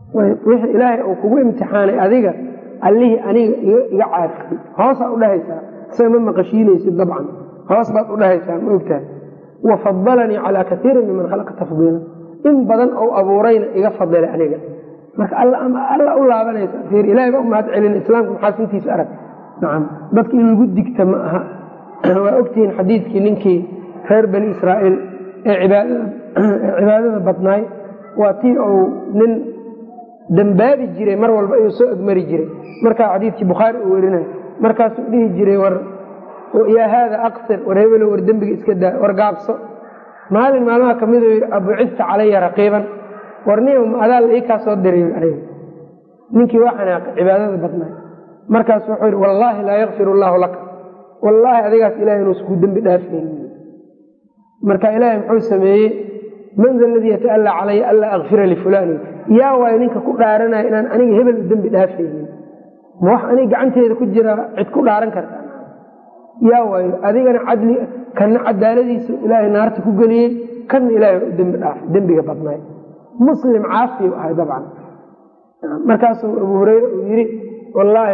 wixii ilaahay uu kugu imtixaanay adiga allihii aniga iga caafiyey hoosaa udhahaysaa isaga ma maqashiinaysid dabcan hoos baad udhahaysaa ma ogtahay wa fadalanii calaa kaiirin miman khalaqa tafdiila in badan ou abuurayna iga fadilay aniga marka alla u laabanaysa ir ilahay baa u mahad celin islaamka maxaasintiisa arag nacam dadka in lagu digta ma aha waa ogtihiin xadiidkii ninkii reer bani israa'iil ee cibaadada badnaay waa tii uu nin dambaabi jiray mar walba ayuu soo egmari jiray markaa xadiidkii bukhaari uu werinayo markaasuu dhihi jiray war yaa haada aqsir war hebelo war dembiga iska daa war gaabso maalin maalmaha kamid u yidhi abucista calaya raqiiban war ni adaa la ii kaa soo diray aniga ninkii waa xanaaqay cibaadada badnaay markaasu wuxuu yidhi wallaahi laa yakfir allaahu laka wallaahi adigaas ilahay inuusa kuu dembi dhaafaynin marka ilaahay muxuu sameeyey man da aladii yata'allaa calaya anlaa akfira lifulaani yaa waayo ninka ku dhaaranaya inaan aniga hebel u dembi dhaafaynin ma wax aniga gacanteeda ku jiraa cid ku dhaaran karta yaa waayo adigana cadli kana cadaaladiisa ilaahay naarta ku geliyey kana ilaahay u dembi dhaafay dembiga badnaay muslim caasiyu ahay dabcan markaasuu abu hureyre uu yidhi wallaahi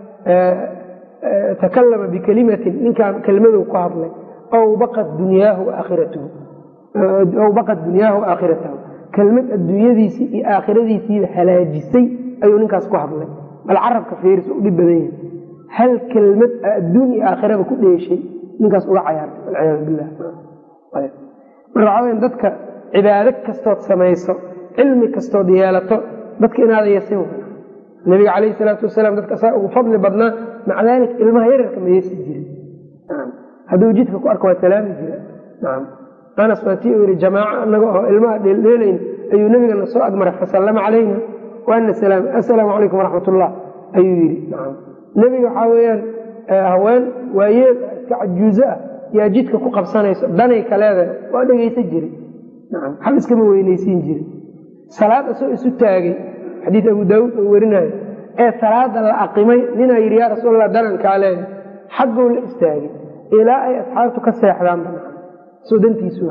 takallama bikelimatin ninkaan kelmaduu ku hadlay aw baqat dunyaahu aakhiratahu aw baqat dunyaahu aakhiratahu kelmad adduunyadiisii iyo aakhiradiisiiba halaajisay ayuu ninkaas ku hadlay bal carabka fiiris u dhib badan yahay hal kelmad adduun iyo aakhiraba ku dheeshay ninkaas uga cayaartay walciyaadu billah marka waxaa weya dadka cibaado kastood samayso cilmi kastood yeelato dadka inaada yesin nabiga calayhi salaatu wasalaam dadka asaa ugu fadli badnaa maca daalik ilmaha yararka ma yeesi jirin hadduu jidka ku arko waa salaami jira nacam anas waa tii uu yidhi jamaaco annaga oo ilmaha dheeldheelayn ayuu nebigana soo agmaray fasallama calayna waana salaam assalaamu calaykum waraxmat ullah ayuu yidhi nacam nebiga waxaa weeyaan haween waayeel iska cajuuzo ah yaa jidka ku qabsanayso danay ka leedahay waa dhegaysan jiray nacam xal iskama weynaysiin jiray salaad asoo isu taagay xadiid abu daawuud oo werinayo ee salaada la aqimay ninaa yidhi yaa rasuulallah danankaa leedahay xaggou la istaagay ilaa ay asxaabtu ka seexdaan banaan soo dantiisu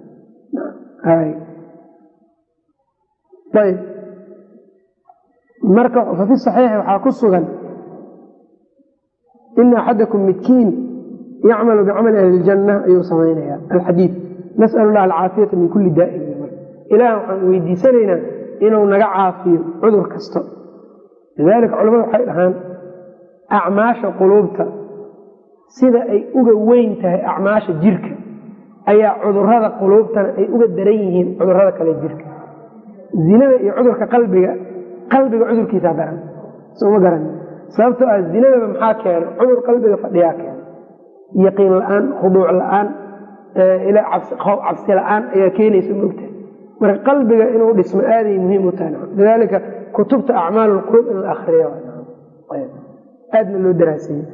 ayb marka fa fi saxiixi waxaa ku sugan ina axadakum midkiin yacmalu bicamali ahli ljanna ayuu samaynaya alxadiid nas'al allah alcaafiyata min kulli daa'in ilaah waxaan weydiisanaynaa inuu naga caafiyo cudur kasto lidaalika culamadu waxay dhahaan acmaasha quluubta sida ay uga weyn tahay acmaasha jirka ayaa cudurada quluubtana ay uga daran yihiin cudurada kale jirka zinada iyo cudurka qalbiga qalbiga cudurkiisaa daran soma garan sababtoo ah zinadaba maxaa keena cudur qalbiga fadhiyaa keena yaqiin la-aan khuduuc la-aan cabsi la-aan ayaa keenaysa mogtahay marka qalbiga inuu dhismo aaday muhiim u tahay lidaalika kutubta acmaal lquluub in la akriyo aadna loo daraaseeye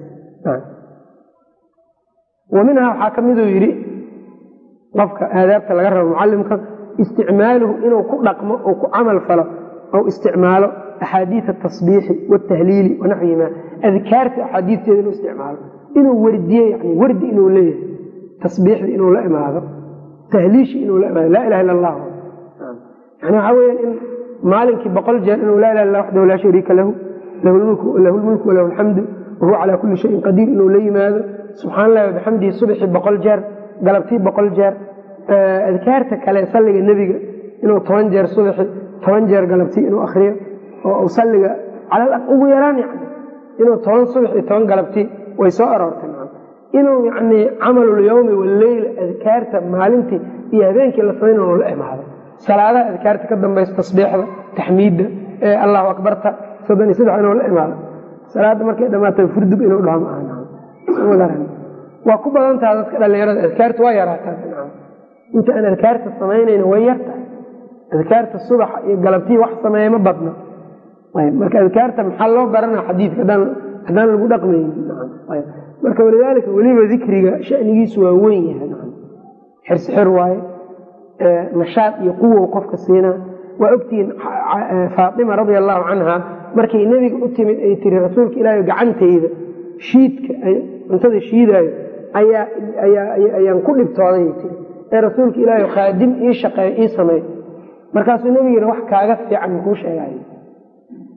wa minhaa waxaa ka miduu yidhi qofka aadaabta laga rabo mucalimka isticmaaluhu inuu ku dhaqmo oo ku camal falo ou isticmaalo axaadiid atasbiixi watahliili wanaxwihima adkaarta axaadiisteeda inuu isticmaalo inuu wardiye yani wardi inuu leeyahay tasbiixda inuu la imaado tahliishi inuu la imaado laa ilaha illa allah yani waxaa weya in maalinkii boqol jeer inuu laa ilaha illa waxdahu laa shariika lahu lahu lmulku walahu alxamdu wahuwa calaa kulli shayin qadiir inuu la yimaado subxaan allahi wabixamdihi subxii boqol jeer galabtii boqol jeer adkaarta kale salliga nebiga inuu toban jeer subaxi toban jeer galabtii inuu akriyo oo salliga ugu yaraan yani inuu toban subax iyo toban galabtii way soo aroortay inuu yani camalulyowmi waleyla adkaarta maalintii iyo habeenkii la samayn inuu la imaado salaadaha adkaarta ka dambaysa tasbiixda taxmiidda allahu akbarta soddon iyo saddex inuu la imaado salaadda markay dhammaata furdug inuu dhaho maaha waa ku badantaha dadka dhalinyarada adkaarta waa yaraataa inta aan adkaarta samaynayna way yartahay adkaarta subaxa iyo galabtii wax sameeya ma badno marka adkaarta maxaa loo baranaa xadiidka haddaan lagu dhaqmaynin marka walidaalika weliba dikriga shanigiisu waa weyn yahay xirsixir waaye nashaad iyo quwow qofka siinaa waa ogtihiin faatima radia allahu canha markay nebiga u timid ay tiri rasuulka ilaahi gacantayda shiidka cuntada shiidaayo ayaan ku dhibtooday tii ee rasuulka ilaahi khaadim ii shaqeeyo ii sameey markaasuu nebigiina wax kaaga fiican makuu sheegay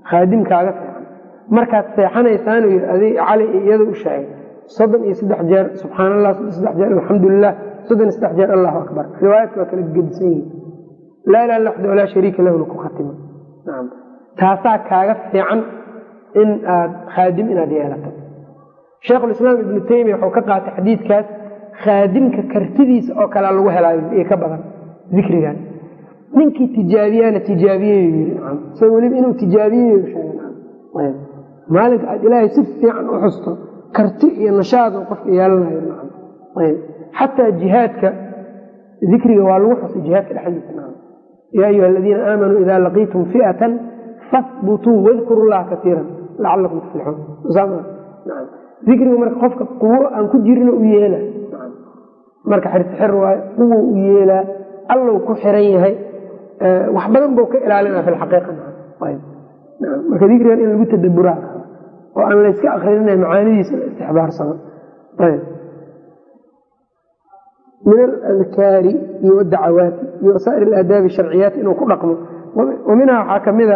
khaadimkaaga fiican markaad seexanaysaan yii adig cali iyada u sheegay soddon iyo saddex jeer subxaan allah soddon saddex jeer alxamdulilah soddon iyo saddex jeer allahu akbar riwaayadka waa kala gedisan yihin laa ilaha illa waxda walaa shariika lahuna ku khatimo nacam taasaa kaaga fiican in aad khaadim inaad yeelato sheikhulislaam ibnu taymiya wuxuu ka qaatay xadiidkaas khaadimka kartidiisa oo kalea lagu helaayo iyo ka badan dikrigan ninkii tijaabiyana tijaabiyeyu yii nacam isaga weliba inuu tijaabiyeyu sheegay nacam maalinka aad ilaahay si fiican u xusto karti iyo nashaad uu qofka yeelanayo nacam ayb xataa jihaadka dikriga waa lagu xusay jihaadka dhexdiisa nacam yaa ayuha aladiina aamanuu ida laqiitum fi'atan fahbutuu wadkuru llaha kaiiran lacalakum tuflixuun nacam dikriga marka qofka quwo aan ku jirina u yeela marka xirtixir waayo quwo u yeelaa allow ku xiran yahay wax badan buu ka ilaalinaa fi lxaqiiqa marka dikrigan in lagu tadaburaa oo aan layska akrinina macaanidiisa la istixbaarsano min aladkaari iyo wadacawaati iyo wasaa'ir aladaabi sharciyaati inuu ku dhaqmo minha waxaa kamida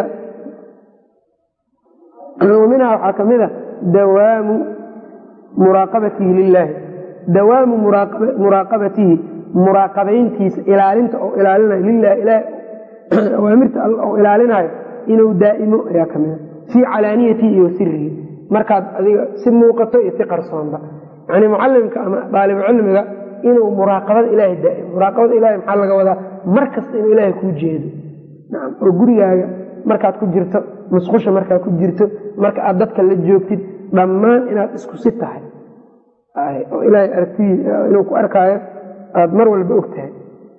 waminhaa waxaa kamid a dawaamu muraaqabatihi lilaahi dawaamu muraaqabatihi muraaqabayntiisa ilaalinta oo ilaalinayo lilahi ilaah awaamirta all oo ilaalinayo inuu daa'imo ayaa kamida fii calaaniyatihi iyo sirihi markaad adiga si muuqato iyo si qarsoonba yani mucalimka ama daalibu cilmiga inuu muraaqabada ilahay daaimo muraaqabada ilahay maxaa laga wadaa mar kasta inuu ilaahay kuu jeedo nacam oo gurigaaga markaad ku jirto musqusha markaad ku jirto marka aad dadka la joogtid dhammaan inaad isku si tahay oo ilaahay aragtidii inuu ku arkaayo aada mar walba og tahay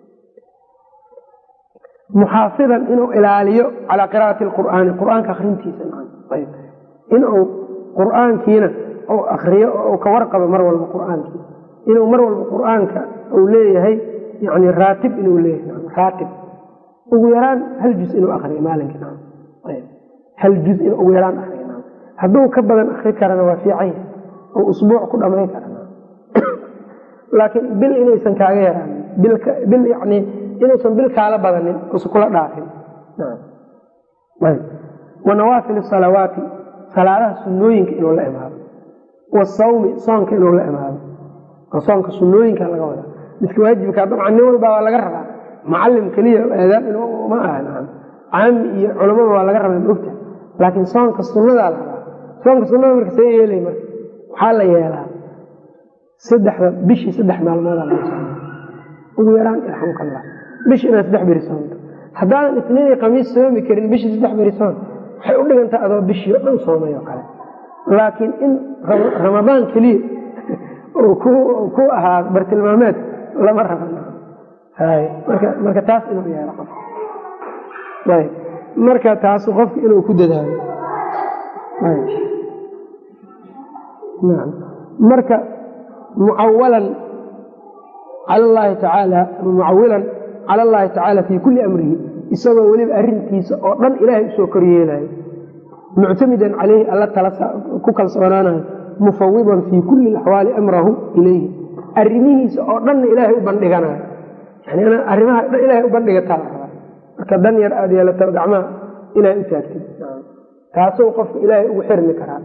muxaafidan inuu ilaaliyo calaa qiraa'ati alqur'aani qur-aanka akrintiisa inuu qur'aankiina uu akriyo oo ka warqabo mar walba qur'aankii inuu mar walba qur'aanka uu leeyahay yani raatib inuu leeyahay raatib ugu yaraan hal juz inuu akriyo maalinkii hal juz in ugu yaraan akriyo hadduu ka badan akri karana waa fiican oo usbuuc ku dhamayn kara laakiin bil inaysan kaaga yaraanin bil yani inuusan bil kaala badanin usan kula dhaafin wa nawaafil salawaati salaadaha sunooyinka inuu la imaado wasawmi soonka inuu la imaado soonka sunooyinka laga wadaa midka waajibka dabcan nin walba waa laga rabaa macalim keliya aadaab in ma aha caami iyo culamada waa laga rabaa maogta laakiin soonka sunnadaa la rabaa soonka sunnada marka see yeelay marka waxaa la yeelaa saddexda bishii saddex maalmoodaa laga sooma ugu yaraan irxamka allah bishi inaad saddex beri soomto haddaadan isniin iyo khamiis soomi karin bishii saddex beri soom waxay u dhigantaa adoo bishii o dhan soomay oo kale laakiin in ramadaan keliya uu ku ahaa bartilmaameed lama raba marka taas inuu yeelo qof marka taas qofka inuu ku dadaalo marka mucawalan cala llahi tacaala mucawilan cala allahi tacaala fii kulli amrihi isagoo weliba arrintiisa oo dhan ilaahay usoo koryeelayo muctamidan caleyhi alla tala ku kalsoonaanayo mufawidan fii kulli axwaali amrahu ilayhi arrimihiisa oo dhanna ilaahay u bandhiganayo yani arrimaha dhan ilahay u bandhigataa la rabaa marka dan yar aada yeelato gacmaha ilahay u taagtid taasuu qofka ilaahay ugu xirmi karaa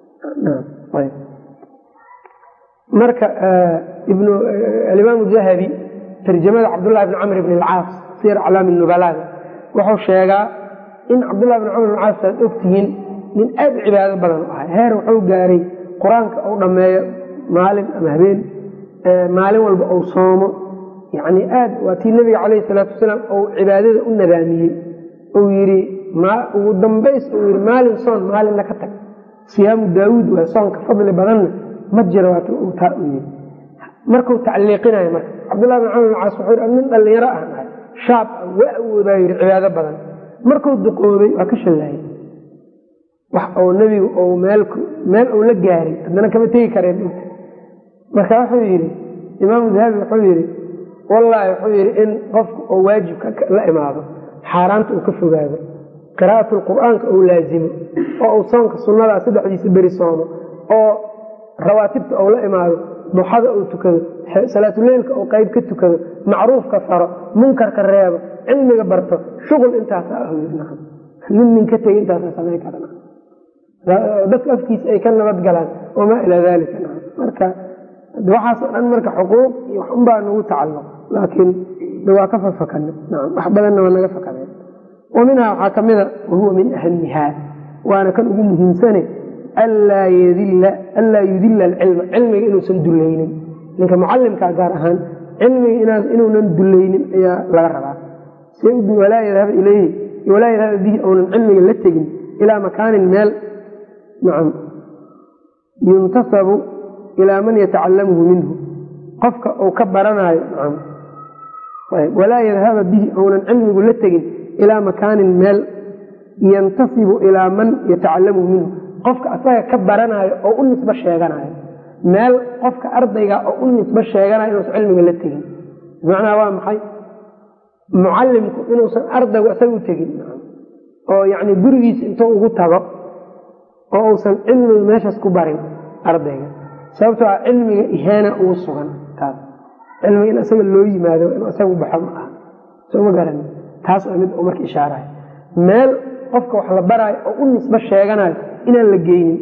marka alimaamu dahabi tarjamada cabdullahi bn camr bn alcaas sir aclaami nubalaada wuxuu sheegaa in cabdullahi bn camr bn caas aad ogtihiin nin aad u cibaado badan u ahay heer wuxuu gaaray qur-aanka uu dhammeeyo maalin ama habeen maalin walba uu soomo yani aad waa tii nabiga calayhi salaatu wasalaam uu cibaadada u nadaamiyey uu yidhi ugu dambays uu yidhi maalin soon maalinna ka tag siyaamu daawuud waa soonka fadli badanna ma jiro waata uu taa u yidhi markuu tacliiqinayo marka cabdullahi bin camr bin caas wuxuu yidhi nin dhallinyaro ah ahay shaab ah waa awoodaa yidhi cibaado badan markuu duqoobay waa ka shallaayay wax uu nebigu uu meel meel uu la gaaray haddana kama tegi kareen dhulka marka wuxuu yidhi imaamu dahabi wuxuu yidhi wallaahi wuxuu yidhi in qofku uu waajibka la imaado xaaraanta uu ka fogaado qiraa'atu lqur'aanka uu laazimo oo uu soonka sunnadaa saddexdiisa beri soomo oo rawaatibta uu la imaado duxada uu tukado salaatuleylka uu qayb ka tukado macruufka faro munkarka reebo cilmiga barto shuqul intaasa nin nin ka tegay intaasa samayn karna dadka afkiisa ay ka nabad galaan wamaa ilaa dalika marka waxaasoo dhan marka xuquuq iyo wax unbaa nagu tacalluq laakiin waa ka fafakana wax badanna waa naga fakadeen wa minhaa waxaa ka mida wahuwa min ahamihaa waana kan ugu muhiimsane anlaa yudila alcilma cilmiga inuusan dulaynin ninka mucalimkaa gaar ahaan cilmiga inuunan dulaynin ayaa laga rabaa walaa yadhaba ilayhi walaa yadhaba bihi ounan cilmiga la tegin ilaa makaanin meel nacam yuntasabu ilaa man yatacalamuhu minhu qofka uu ka baranaayo nacam walaa yadhaba bihi ounan cilmigu la tegin ilaa makaanin meel yantasibu ilaa man yatacalamuhu minhu qofka asaga ka baranaayo oo u nisbo sheeganayo meel qofka ardayga oo u nisbo sheeganayo inuusan cilmiga la tegin bimacnaa waa maxay mucalimku inuusan ardaygu isaga u tegin oo yani gurigiisa intuu ugu tago oo uusan cilmiga meeshaas ku barin ardayga sababtoo a cilmiga ihaana ugu sugan taas cilmiga in isaga loo yimaado in isagu baxo ma aha soo ma garan taas waa mid uu marka ishaarayo meel qofka wax la baraayo oo u nisbo sheeganayo inaan la geynin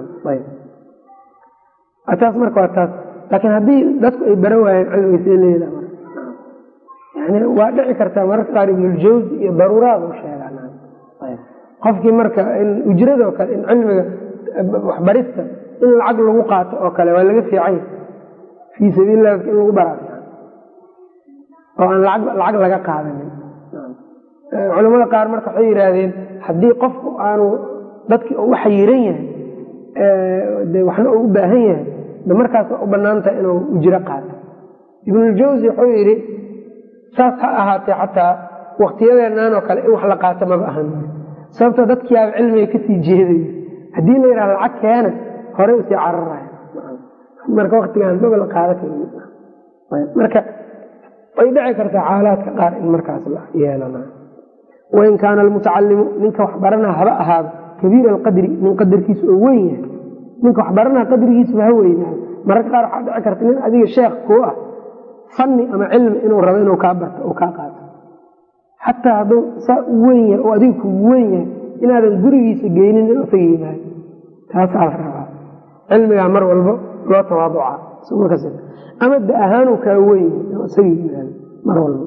taas marka waa taas laakiin haddii dadku ay baran waayeen cilmiga see leeda yani waa dhici kartaa mararka qaar ibnuljawsi iyo daruuraad u sheegaan qofkii marka ujradoo kale in cilmiga waxbarista in lacag lagu qaato oo kale waa laga fiicay fii sabiililah in lagu baraa oo aan lacag laga qaadanin culamada qaar marka waxay yidhaahdeen haddii qofku aanu dadkii u xayiran yahay de waxna uu u baahan yahay de markaas waa u banaantahay inuu ujro qaato ibnuljawsi wuxuu yidhi saas ha ahaatee xataa waktiyadeennan oo kale in wax la qaato maba ahan sababtoo dadkiiaaba cilmiga kasii jeeday haddii la yidhaha lacag keena horey usii cararaya marka waktigaan maba la qaada marka way dhici kartaa xaalaadka qaar in markaas la yeelana wain kaana almutacalimu ninka wax baranaa haba ahaado kabiira alqadri nin qadarkiisu oo weyn yahay ninka wax baranaa qadrigiisuba ha weynaado mararka qaar waxaa dhici karta nin adiga sheekh kuu ah fanni ama cilmi inuu rabo inuu kaa barto oo kaa qaato xataa hadduu saa u weyn yahay oo adiga kugu weyn yahay inaadan gurigiisa geynin in isaga yimaado taasaa la rabaa cilmigaa mar walba loo tawaaduca ama da ahaanuu kaa weyn yahay oo isaga yimaado mar walba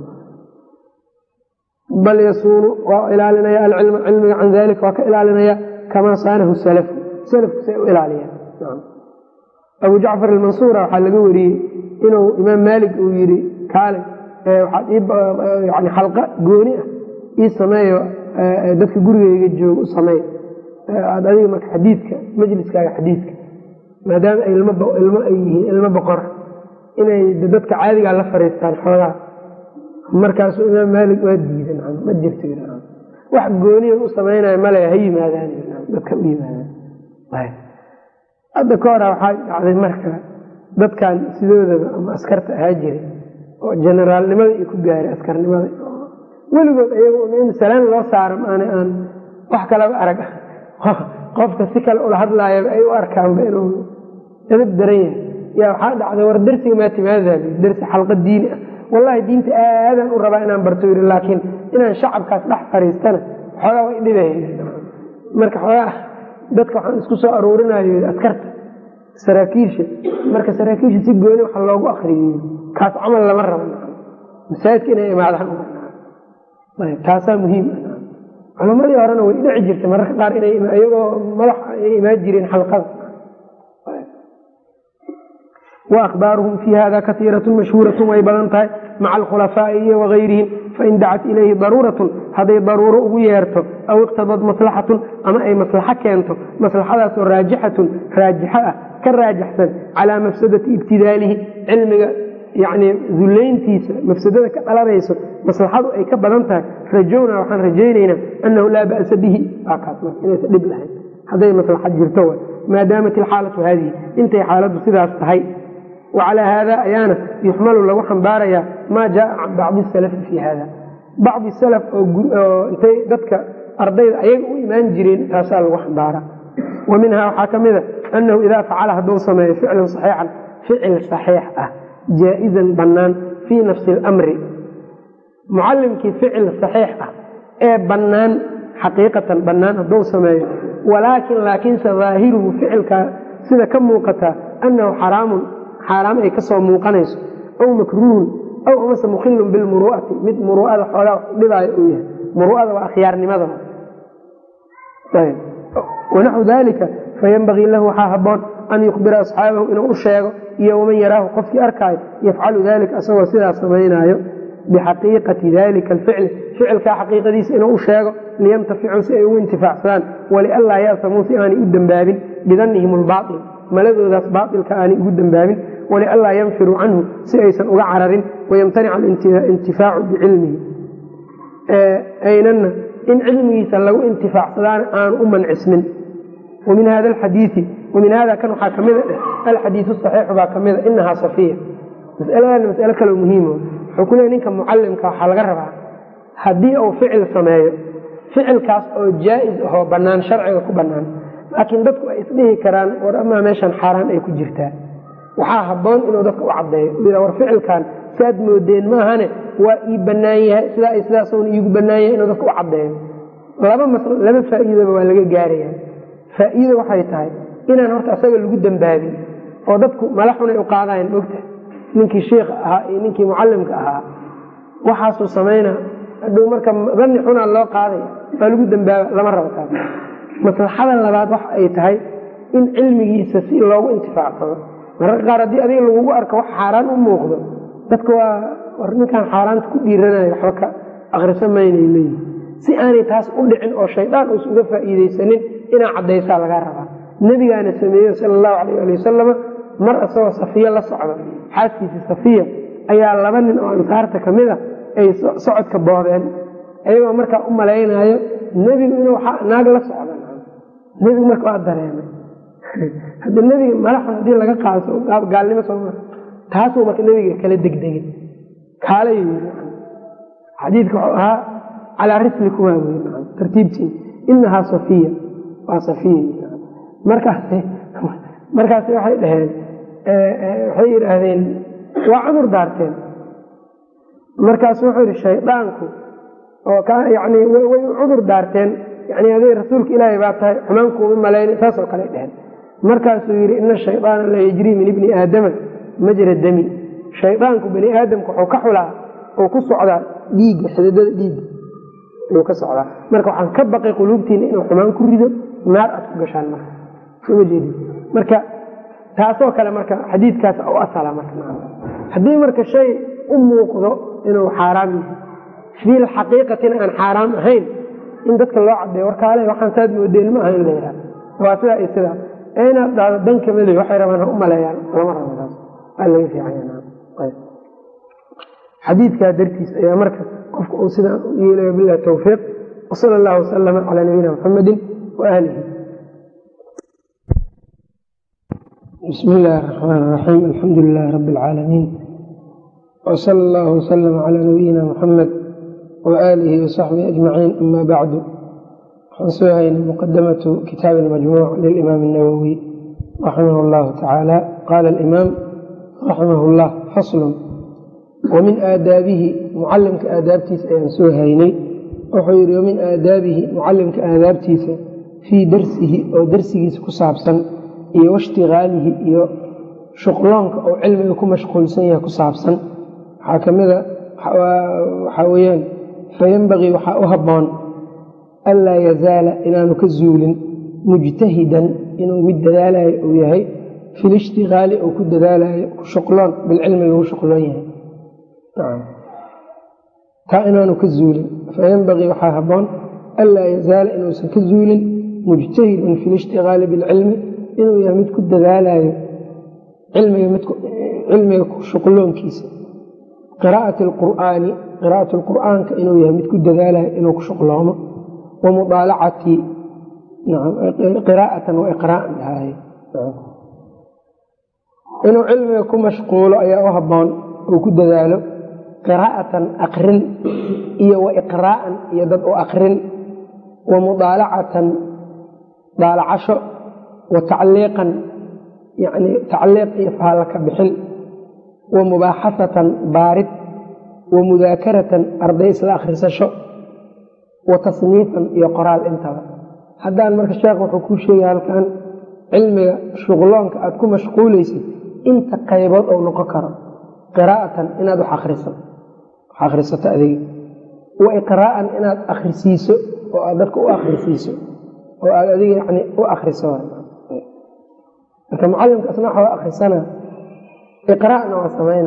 bal yasuunu waa ilaalinaya alcilma cilmiga can dalika waa ka ilaalinaya kamaa saanahu salafu salafku say u ilaaliyaan abu jacfar almansuura waxaa laga wariyey inuu imaam maalik uu yidhi kaale waxaad yani xalqa gooni ah ii sameeyo dadka gurigeyga jooga u sameey aad adiga marka xadiidka majliskaaga xadiidka maadaama ay ilmo ay yihiin ilmo boqora inay dadka caadigaa la fariistaan xoogaa markaasuu imaam maalik waa diidan ma jirto wax gooniya u samaynayo male ha yimaadaan dadka u yimaadaan hadda ka hora waxaa dhacday marka dadkan sidoodaba ama askarta ahaa jiray oo generaalnimada iyo ku gaaray askarnimada weligood ayaga in salaan loo saaro maana aan wax kalaba arag qofka si kale ula hadlaayaba ay u arkaanba inuu edab daran yahay yaa waxaa dhacday war darsiga maa timaada darsi xalqa diini ah wallahi diinta aadaan u rabaa inaan barto yiri laakiin inaan shacabkaas dhex fariistana xoogaa way dhibay marka xoogaa dadka waxaan isku soo aruurinayo askarta saraakiisha marka saraakiisha si gooni waxa loogu akriyey kaas camal lama rabo masaajidka inay imaadaan taasaa muhiim culamadii horena way dhici jirtay mararka qaar inay iyagoo madax ay imaan jireen xalqada wa akhbaaruhum fii hada kaiiratun mashhuuratun way badan tahay maca alkhulafaa'i iyo wagayrihim fain dacat ilayhi daruuratun hadday daruuro ugu yeerto aw iqtadad maslaxatun ama ay maslaxo keento maslaxadaasoo raajixatun raajixo ah ka raajaxsan calaa mafsadati ibtidaalihi cilmiga yani dullayntiisa mafsadada ka dhalanayso maslaxadu ay ka badan tahay rajowna waxaan rajaynaynaa annahu laa ba'sa bihi inaysa dhib lahayn hadday maslaxa jirto maadaamat ilxaalatu haadihi intay xaaladdu sidaas tahay wacalaa haada ayaana yuxmalu lagu xambaarayaa maa jaaa can bacdi salafi fii hada bacdi salaf oo intay dadka ardayda ayaga u imaan jireen taasaa lagu xambaara wa minhaa waxaa ka mida annahu idaa facala hadduu sameeyo ficlan saxiixan ficil saxiix ah jaa-izan bannaan fii nafsi alamri mucallimkii ficil saxiix ah ee bannaan xaqiiqatan bannaan hadduu sameeyo walaakin laakiinse daahiruhu ficilkaa sida ka muuqataa annahu xaraamun xaaraam ay kasoo muuqanayso aw makruuhun aw amase mukhilun bilmuru'ati mid muru'ada xoogaa dhibaayo uu yahay muru'ada waa akhyaarnimada wanaxu dalika fayanbagii lahu waxaa haboon an yukhbira asxaabahu inuu u sheego iyo waman yaraahu qofkii arkaayo yafcalu dalika asagoo sidaas samaynaayo bixaqiiqati dalika alficli ficilkaa xaqiiqadiisa inuu u sheego liyamtaficuu si ay ugu intifaacsadaan walianlaa ya'tamuu si aanay u dembaabin bidannihim albaail maladoodaas baailka aanay ugu dembaabin walianlaa yanfiruu canhu si aysan uga cararin wayamtanica alintifaacu bicilmihi aynana in cilmigiisa lagu intifaacsadaana aanu u mancismin wamin hada alxadiii wamin hada kan waxaa kamida dheh alxadiiu saxiixu baa kamida inahaa safiya masaladan masalo kaloo muhiimo wuxuu ku leey ninka mucalimka waxaa laga rabaa haddii uu ficil sameeyo ficilkaas oo jaa-is ahoo bannaan sharciga ku bannaan laakiin dadku ay isdhihi karaan war amaa meeshan xaaraan ay ku jirtaa waxaa habboon inuu dadka u caddeeyo war ficilkan saad moodeen maahane waa ii bannaan yahay sidaa iyo sidaasuna iigu bannaan yahay inuu dadka u caddeeyo laba mas laba faa'iidaba waa laga gaaraya faa'iida waxay tahay inaan horta asaga lagu dembaabin oo dadku mala xunay u qaadayan mogta ninkii shiikha ahaa iyo ninkii mucalimka ahaa waxaasuu samayna hadhow marka danni xunaa loo qaadaya waa lagu dembaaba lama rabo taas maslaxada labaad waxa ay tahay in cilmigiisa si loogu intifaacsado mararka qaar haddii adiga lagugu arko wax xaaraan u muuqdo dadka waa war ninkaan xaaraanta ku dhiiranayo waxba ka akrisa maynay leeyihi si aanay taas u dhicin oo shaydaan uusa uga faa'iidaysanin inaa caddaysaa lagaa rabaa nebigaana sameeyo sala allahu calayh ali wasalama mar isagoo safiya la socda xaaskiisii safiya ayaa laba nin oo ansaarta ka mid a ay socodka boobeen ayagoo markaa u malaynaayo nebigu inuu naag la socda nebigu marka waa dareemay hadda nebiga malaxun haddii laga qaado gaalnimo sooma taasuu marka nebiga kala degdegin kaalay xadiidka wuxuu ahaa calaa rislikuma wey tartiibtiin inahaa safiya waa safiya markaas markaas waxay dhaheen waxay yidhaahdeen waa cudur daarteen markaasu wuxuu yihi shaydaanku oo yani way cudur daarteen yani aday rasuulka ilaahay baa tahay xumaankuuma malayna saasoo kale dheheen markaasuu yidhi ina shaydaana la yajrii min ibni aadama majra dami shaydaanku bani aadamka wuxuu ka xulaa oo ku socdaa dhiigga xididada dhiigga ayuu ka socdaa marka waxaan ka baqay quluubtiina inuu xumaan ku rido naar aad ku gashaan marka soma jeedi marka taasoo kale marka xadiidkaas u asala marka haddii marka shay u muuqdo inuu xaaraam yahay fiil xaqiiqatina aan xaaraam ahayn in dadka loo cadeeyo warkaale waxaan saad moodeen ma aha in la yidhaha waa sidaa iyo sidaa ee inaad dhahdo dan kamida waxay rabaan ha u maleeyaan lama rabo taas waa laga fiican xadiidkaa dartiis ayaa marka qofka uu sidaa u yeelaya bilahi tawfiiq wsala allahu wasalama calaa nabiyina muxamedi wa aalihi bismi illaahi araxmaan iraxiim alxamdu lilahi rabbi alcaalamiin wsala allahu wasalama calaa nabiyina muxamed wa aalihi wasaxbihi ajmaciin ama bacdu waxaan soo haynay muqadamatu kitaabi almajmuuc lilimaam الnawowi raximah اllahu tacaala qaala alimaam raximah اllah faslun wamin aadaabihi mucalimka aadaabtiisa ayaan soo haynay wuxuu yidhi wamin aadaabihi mucalimka aadaabtiisa fii darsihi oo darsigiisa ku saabsan iyo washtigaalihi iyo shuqloonka oo cilmiga ku mashquulsan yahay ku saabsan waxaa ka mida waxaa weyaan fayanbagii waxaa u habboon anlaa yazaala inaanu ka zuulin mujtahidan inuu mid dadaalayo uu yahay fi lishtigaali oo ku dadaalayo shuqloon bilcilmi lagu shuqloon yahay taa inaanu ka zuulin fayanbagii waxaa habboon anlaa yazaala inuusan ka zuulin mujtahidan fi lishtigaali bilcilmi inuu yahay mid ku dadaalayo cilmiga shuqloonkiisa qiraa'ati alqur'aani qiraa'at lqur'aanka inuu yahay mid ku dadaalayo inuu ku shuqloomo wa mudaalacati qiraa'atan wa iqraa'an dhahaaye inuu cilmiga ku mashquulo ayaa u habboon uu ku dadaalo qiraa'atan aqrin iyo wa iqraa'an iyo dad u aqrin wa mudaalacatan daalacasho wa tacliiqan yani tacliiq iyo faalla ka bixin wa mubaaxasatan baarid wa mudaakaratan arday isla akhrisasho wa tasniifan iyo qoraal intaba haddaan marka sheekh wuxuu kuu sheegay halkan cilmiga shuqloonka aad ku mashquulaysid inta qaybood ou noqon karo qiraa'atan inaad wax akriso wax akhrisato adiga wa iqraa'an inaad akhrisiiso oo aad dadka u akhrisiiso oo aad adiga yani u akriso marka mucalimka asna waxa waa akhrisana iqraa'na waa samayna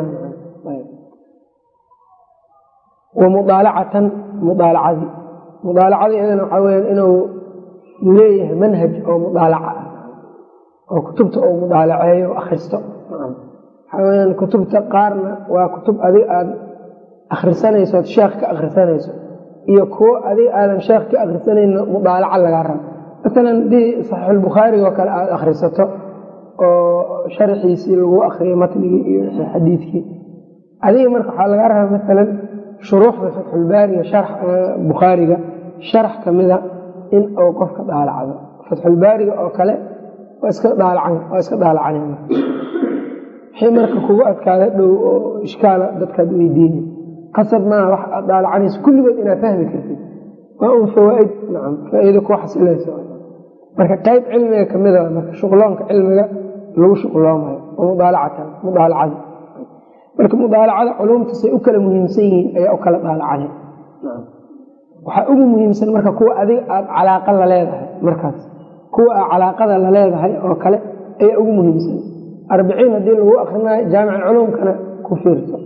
wa mudaalacatan mudaalacadii mudaalacadii iyadana waxaa weyaan inuu leeyahay manhaj oo mudaalaca ah oo kutubta uu mudaalaceeyo o akhristo waxaa weyaan kutubta qaarna waa kutub adig aad akhrisanayso ood sheekh ka akhrisanayso iyo kuwo adig aadan sheekh ka akhrisanayno mudaalaca lagaa rabo masalan haddii saxiixulbukhaariga oo kale aada akhrisato oo sharxiisii lagu akriyo matnigii iyo xadiidkii adiga marka waxaa lagaa raba masalan shuruuxda fatxulbaariga bukhaariga sharax kamida in uu qofka daalacdo fatxulbaariga oo kale waa iska daalacan wixii marka kugu adkaada dhow oo ishkaala dadkaad weydiina qasab maaha wax aad daalacanayso kulligood inaad fahmi kartid waa un fawaaid nacam faa-iido ku xasilayso marka qayb cilmiga kamida marka shuqloonka cilmiga lagu shuqloomayo oo mudaalacatan mudaalacada marka mudaalacada culumtasay u kala muhiimsan yihiin ayaa u kala daalacana waxaa ugu muhiimsan marka kuwa adiga aad calaaqa la leedahay markaas kuwa aad calaaqada la leedahay oo kale ayaa ugu muhiimsan arbiciin haddii lagu akrinayo jaamic culumkana ku fiirso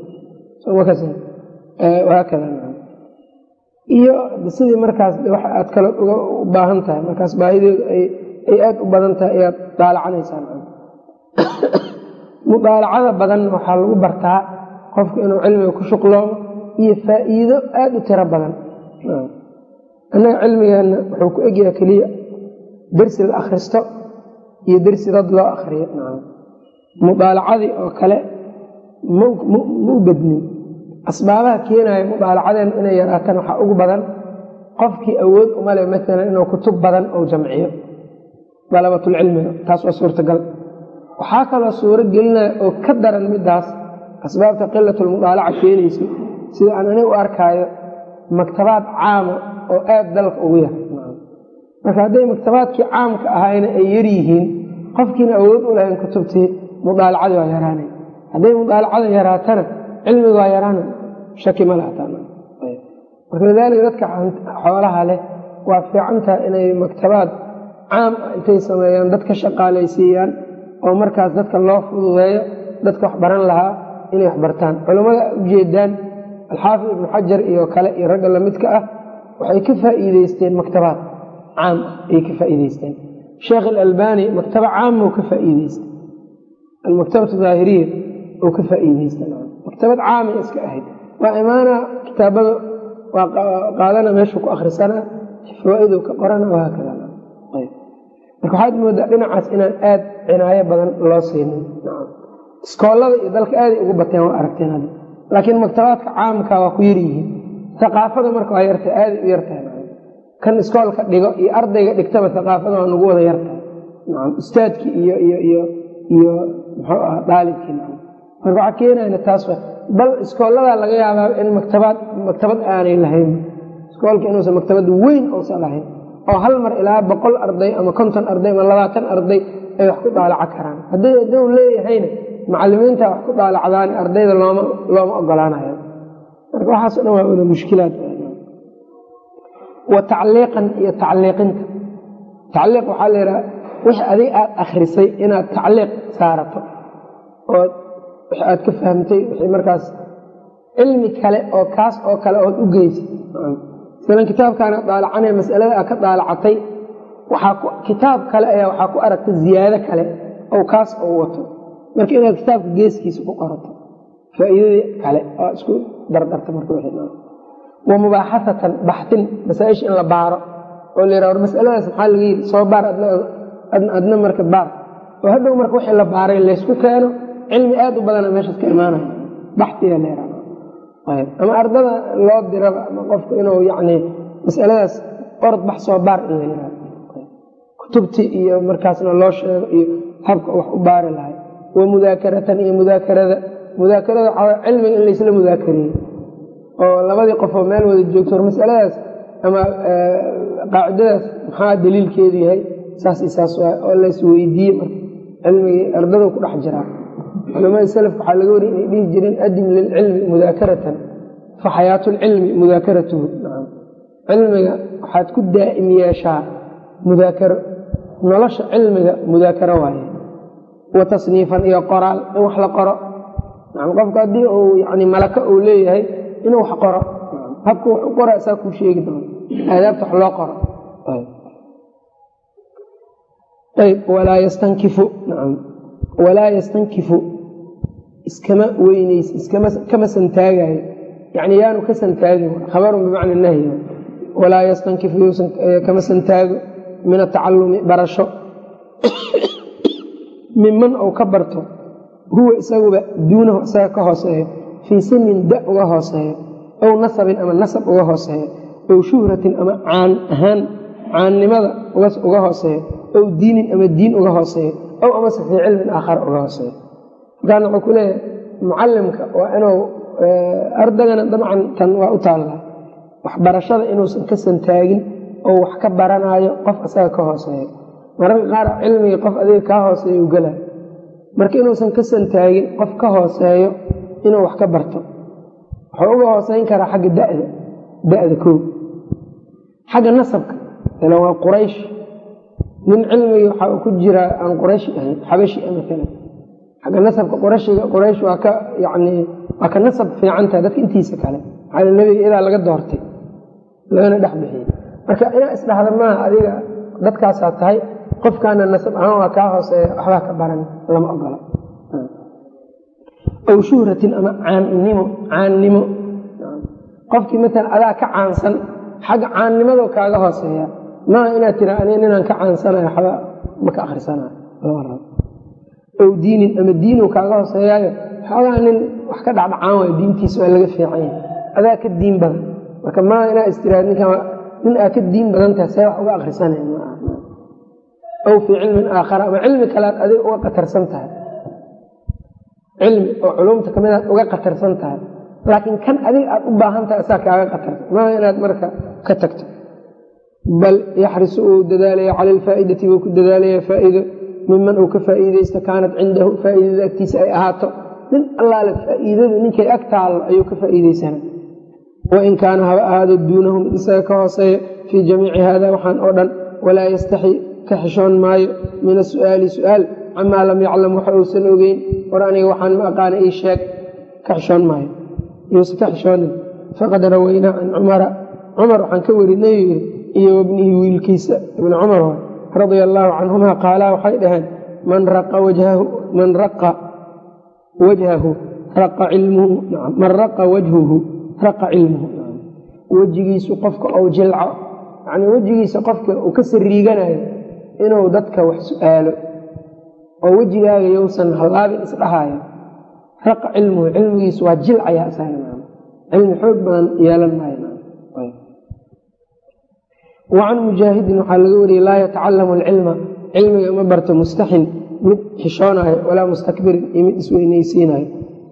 haakada iyo sidii markaas wax aad kale uga baahan tahay markaas baahideedu ay aada u badan tahay ayaad daalacanaysaa mudaalacada badan waxaa lagu bartaa qofku inuu cilmiga ku shuqloomo iyo faa-iido aada u tiro badan annaga cilmigeenna wuxuu ku egyaha keliya dersi la akhristo iyo dersi dad loo akriyo mudaalacadii oo kale ma u bednin asbaabaha keenaya mudaalacadeen inay yaraataan waxaa ugu badan qofkii awood umale maalan inuu kutub badan ou jamciyo dalabatulcilmiga taas waa suurtagal waxaa kaloo suuro gelinaya oo ka daran midaas asbaabta qilatulmudaalaca keenaysa sida aan aniga u arkaayo maktabaad caama oo aada dalka ugu yar marka hadday maktabaadkii caamka ahayna ay yaryihiin qofkiina awood u lahayn kutubtii mudaalacadii waa yaraanay hadday mudaalacada yaraatana cilmiga waa yaraana shaki ma lahamarka lidaalika dadka xoolaha leh waa fiicantaha inay maktabaad caam ah intay sameeyaan dadka shaqaalaysiiyaan oo markaas dadka loo fududeeyo dadka wax baran lahaa inay wax bartaan culammada ujeedaan alxaafid ibnu xajar iyo kale iyo ragga lamidka ah waxay ka faa'iideysteen maktabaad caam ah ayay ka faa'iideysteen sheekh alalbani maktaba caama u ka faa'iideystay almaktabatu daahiriya uu ka faa'iideysta maktabad caamay iska ahayd waa imaana kitaabada waa qaadana meeshuu ku akhrisana fawaa'idu ka qorana wahaakada marka waxaad moodaa dhinacaas inaan aada cinaayo badan loo siinin iskoolada iyo dalka aaday ugu bateen waa aragteen hadda laakiin maktabaadka caamka waa ku yaryihiin aqaafada marka waa yartahay aaday u yartahay kan iskoolka dhigo iyo ardayga dhigtaba aqaafada waa nagu wada yartahay ustaadkii iyo iyo iyo iyo muxuu aha daalibkii marka waxaa keenayna taas bal iskooladaa laga yaabaa in maktabaad maktabad aanay lahayn iskoolka inuusan maktabad weyn uusan lahayn oo hal mar ilaa boqol arday ama konton arday ama labaatan arday ay wax ku daalaca karaan hadday aduu leeyahayna macalimiinta wax ku daalacdaan ardayda looma looma ogolaanayo marka waxaaso dhan waa wada mushkilaad wa tacliiqan iyo tacliiqinta tacliiq waxaa la yidhaha wix adig aada akhrisay inaad tacliiq saarato oo wix aad ka fahamtay wixii markaas cilmi kale oo kaas oo kale ood u geysid masalan kitaabkaana daalacanaya masalada aad ka daalacatay waxaa kitaab kale ayaa waxaa ku aragta ziyaado kale oo kaas oo wato marka inaad kitaabka geeskiisa ku qorato faa'iidadii kale oo isku dardarta marka wa mubaaxasatan baxtin masaaisha in la baaro oo la yidhah war masaladaas maxaa laga yidhi soo baar adna marka baar oo hadhow marka wixii la baaray laysku keeno cilmi aad u badana meeshaas ka imaanaya baxtiyaa la yidhahda ama ardada loo diraba ama qofku inuu yacni masaladaas orod bax soo baar in la yidhahdo kutubti iyo markaasna loo sheego iyo habka wax u baari lahay wa mudaakaratan iyo mudaakarada mudaakarada waxaa cilmiga in laysla mudaakariyo oo labadii qofoo meel wada joogto war masaladaas ama qaacidadaas maxaa daliilkeedu yahay saas i saas waay oo laysweydiiye marka cilmigii ardadu ku dhex jiraa culamada salafka waxaa laga wariyay inay dhihi jireen adim lilcilmi mudaakaratan fa xayaatu lcilmi mudaakaratuhu cilmiga waxaad ku daa'im yeeshaa mudaakaro nolosha cilmiga mudaakaro waaye wa tasniifan iyo qoraal in wax la qoro qofka haddii uu yani malaka uu leeyahay inuu wax qoro habka wax u qora saa kuu sheegi doono aadaabta wax loo qoro ayb walaa yastankifu nacam walaa yastankifu iskama weyneys iskama santaagayo yani yaanu ka santaagin khabarun bimacna nahyi walaa yastankifu kama santaago min atacalumi barasho minman ou ka barto huwa isaguba duunahu isaga ka hooseeyo fii sinin da uga hooseeyo ow nasabin ama nasab uga hooseeyo ow shuhratin ama caan ahaan caannimada uga hooseeyo ow diinin ama diin uga hooseeyo ow amase fii cilmin aakhara uga hooseeyo markaan wuxuu ku leeyahay mucalimka waa inuu ardagana dabcan tan waa u taallaa waxbarashada inuusan ka santaagin oo wax ka baranaayo qof isaga ka hooseeyo mararka qaar cilmigii qof adiga kaa hooseeyo u gala marka inuusan ka santaagin qof ka hooseeyo inuu wax ka barto wuxuu uga hooseyn karaa xagga dada da-da koo xagga nasabka ila waa quraysh nin cilmigii waxaa ku jiraa aan qurayshi ahayn xabashi a maalan xagga nasabka qurashiga quraysh waa ka yani waa ka nasab fiicantaha dadka intiisa kale maxaa nebiga idaa laga doortay lagana dhex bixiyey marka inaa isdhahda maaha adiga dadkaasaa tahay qofkaana nasab ahaan waa kaa hooseeya waxbaa ka baran lama ogola aw shuhratin ama caannimo caannimo qofkii maalan adaa ka caansan xagga caannimado kaaga hooseeya maaha inaad tira ani ninaan ka caansanayo waxba ma ka akhrisanayo lama rabo ow diinin ama diinu kaaga hooseeyaayo xoogaa nin wax ka dhacdhacaan waayo diintiisa waa laga fiican yahay adaa ka diin badan marka maaha inaa istiraad ninkan nin aa ka diin badan tahay see wax uga akhrisanaya maaha aw fii cilmin aakhara ama cilmi kalead adiga uga qatarsan tahay cilmi oo culumta kamid aad uga qatarsan tahay laakiin kan adiga aad u baahan tahay asaa kaaga qatarsan maaha inaad marka ka tagto bal yaxrisu uu dadaalaya cala alfaa'idati buu ku dadaalaya faa'iido miman uu ka faa'iideysto kaanat cindahu faa'iidada agtiisa ay ahaato nin allaale faa'iidadu ninkay ag taallo ayuu ka faa'iideysana wain kaana haba ahaado duunahu mid isaga ka hooseeya fii jamiici haada waxaan oo dhan walaa yastaxi ka xishoon maayo min asu'aali su'aal camaa lam yaclam waxa uusan ogeyn war aniga waxaan ma aqaana ii sheeg ka xishoon maayo yuusan ka xishoonin faqad rawaynaa can cumara cumar waxaan ka werinay yidhi iyo wabnihi wiilkiisa ibni cumar wa radia allaahu canhuma qaalaa waxay dhaheen man raqa man raqa wajhahu raqa cilmuhu man raqa wajhuhu raqa cilmuhu wejigiisu qofka ou jilco yacnii wejigiisa qofka uu ka sariiganayo inuu dadka wax su-aalo oo wejigaaga yousan hallaabin isdhahaayo raqa cilmuhu cilmigiisu waa jilcayaa isaga cilmi xoog badan yeelan maayo wacan mujaahidin waxaa laga wariyey laa yatacalamu alcilma cilmiga ma barto mustaxin mid xishoonayo walaa mustakbirin iyo mid isweyneysiinayo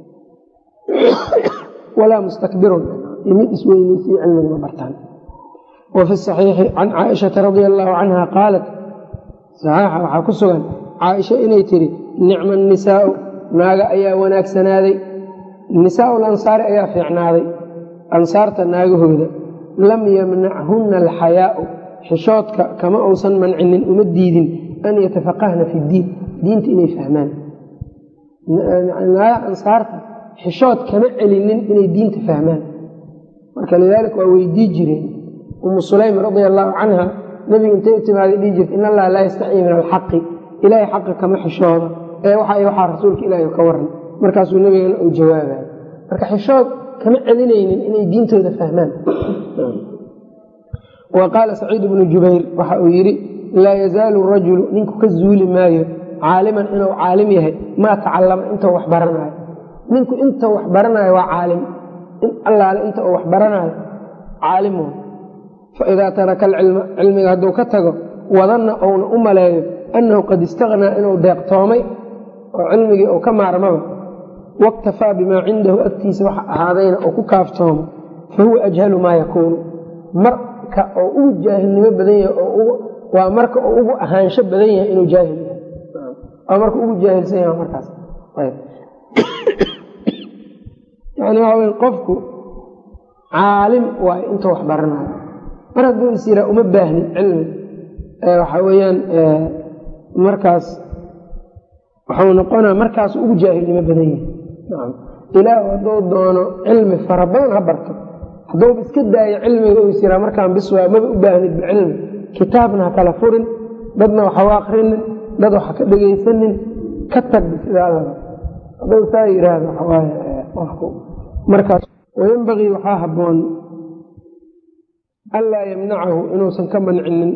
walaa mustakbirun iyo mid isweyneysiyo cilmiga ma bartaan wa fi saxiixi can caaishata radia allaahu canha qaalat saxiixa waxaa ku sugan caaisha inay tidhi nicma nisaau naaga ayaa wanaagsanaaday nisaau lansaari ayaa fiicnaaday ansaarta naagahooda lam yamnachunna alxayaau xishoodka kama uusan mancinin uma diidin an yatafaqahna fi diin diinta inay fahmaan naaga ansaarta xishood kama celinin inay diinta fahmaan marka lidaalika waa weydii jireen umu sulaym radia allaahu canha nebiga intay u timaaday dhihi jirta in allaha laa yastaxyi min alxaqi ilaahay xaqa kama xishooda ee waxa waxaa rasuulka ilaahi ka waran markaasuu nebigana uu jawaabaya marka xishood kama celinaynin inay diintooda fahmaan wa qaala saciid bnu jubayr waxa uu yidhi laa yazaalu rajulu ninku ka zuuli maayo caaliman inuu caalim yahay maa tacallama intuu wax baranaayo ninku intuu wax baranaayo waa caalim in allaale inta uu wax baranaayo caalim faidaa taraka alcilma cilmiga hadduu ka tago wadanna uuna u maleeyo annahu qad istaqnaa inuu deeqtoomay oo cilmigii uu ka maarmaba waktafaa bimaa cindahu agtiisa waxa ahaadayna uu ku kaaftoomo fa huwa ajhalu maa yakuunu mar marka oo ugu jaahilnimo badan yahay oo waa marka oo ugu ahaansho badan yahay inuu jaahil yahay waa marka ugu jaahilsan yahay markaas yani waxa wey qofku caalim waay intuu wax baranayo mar hadduu is yiraa uma baahnin cilmi waxa weeyaan markaas waxuu noqonaa markaasu ugu jaahilnimo badan yahay nacam ilaah hadduu doono cilmi fara badan ha barto hadduuba iska daayo cilmiga u is yiraa markaan bis waa maba u baahnid bicilmi kitaabna ha kala furin dadna waxa u akrinin dad waxa ka dhegaysanin ka tagbi sidaa laba hadduu saa yidhaahdo waxawaaye qofku markaas wayenbagii waxaa habboon anlaa yamnacahu inuusan ka mancinin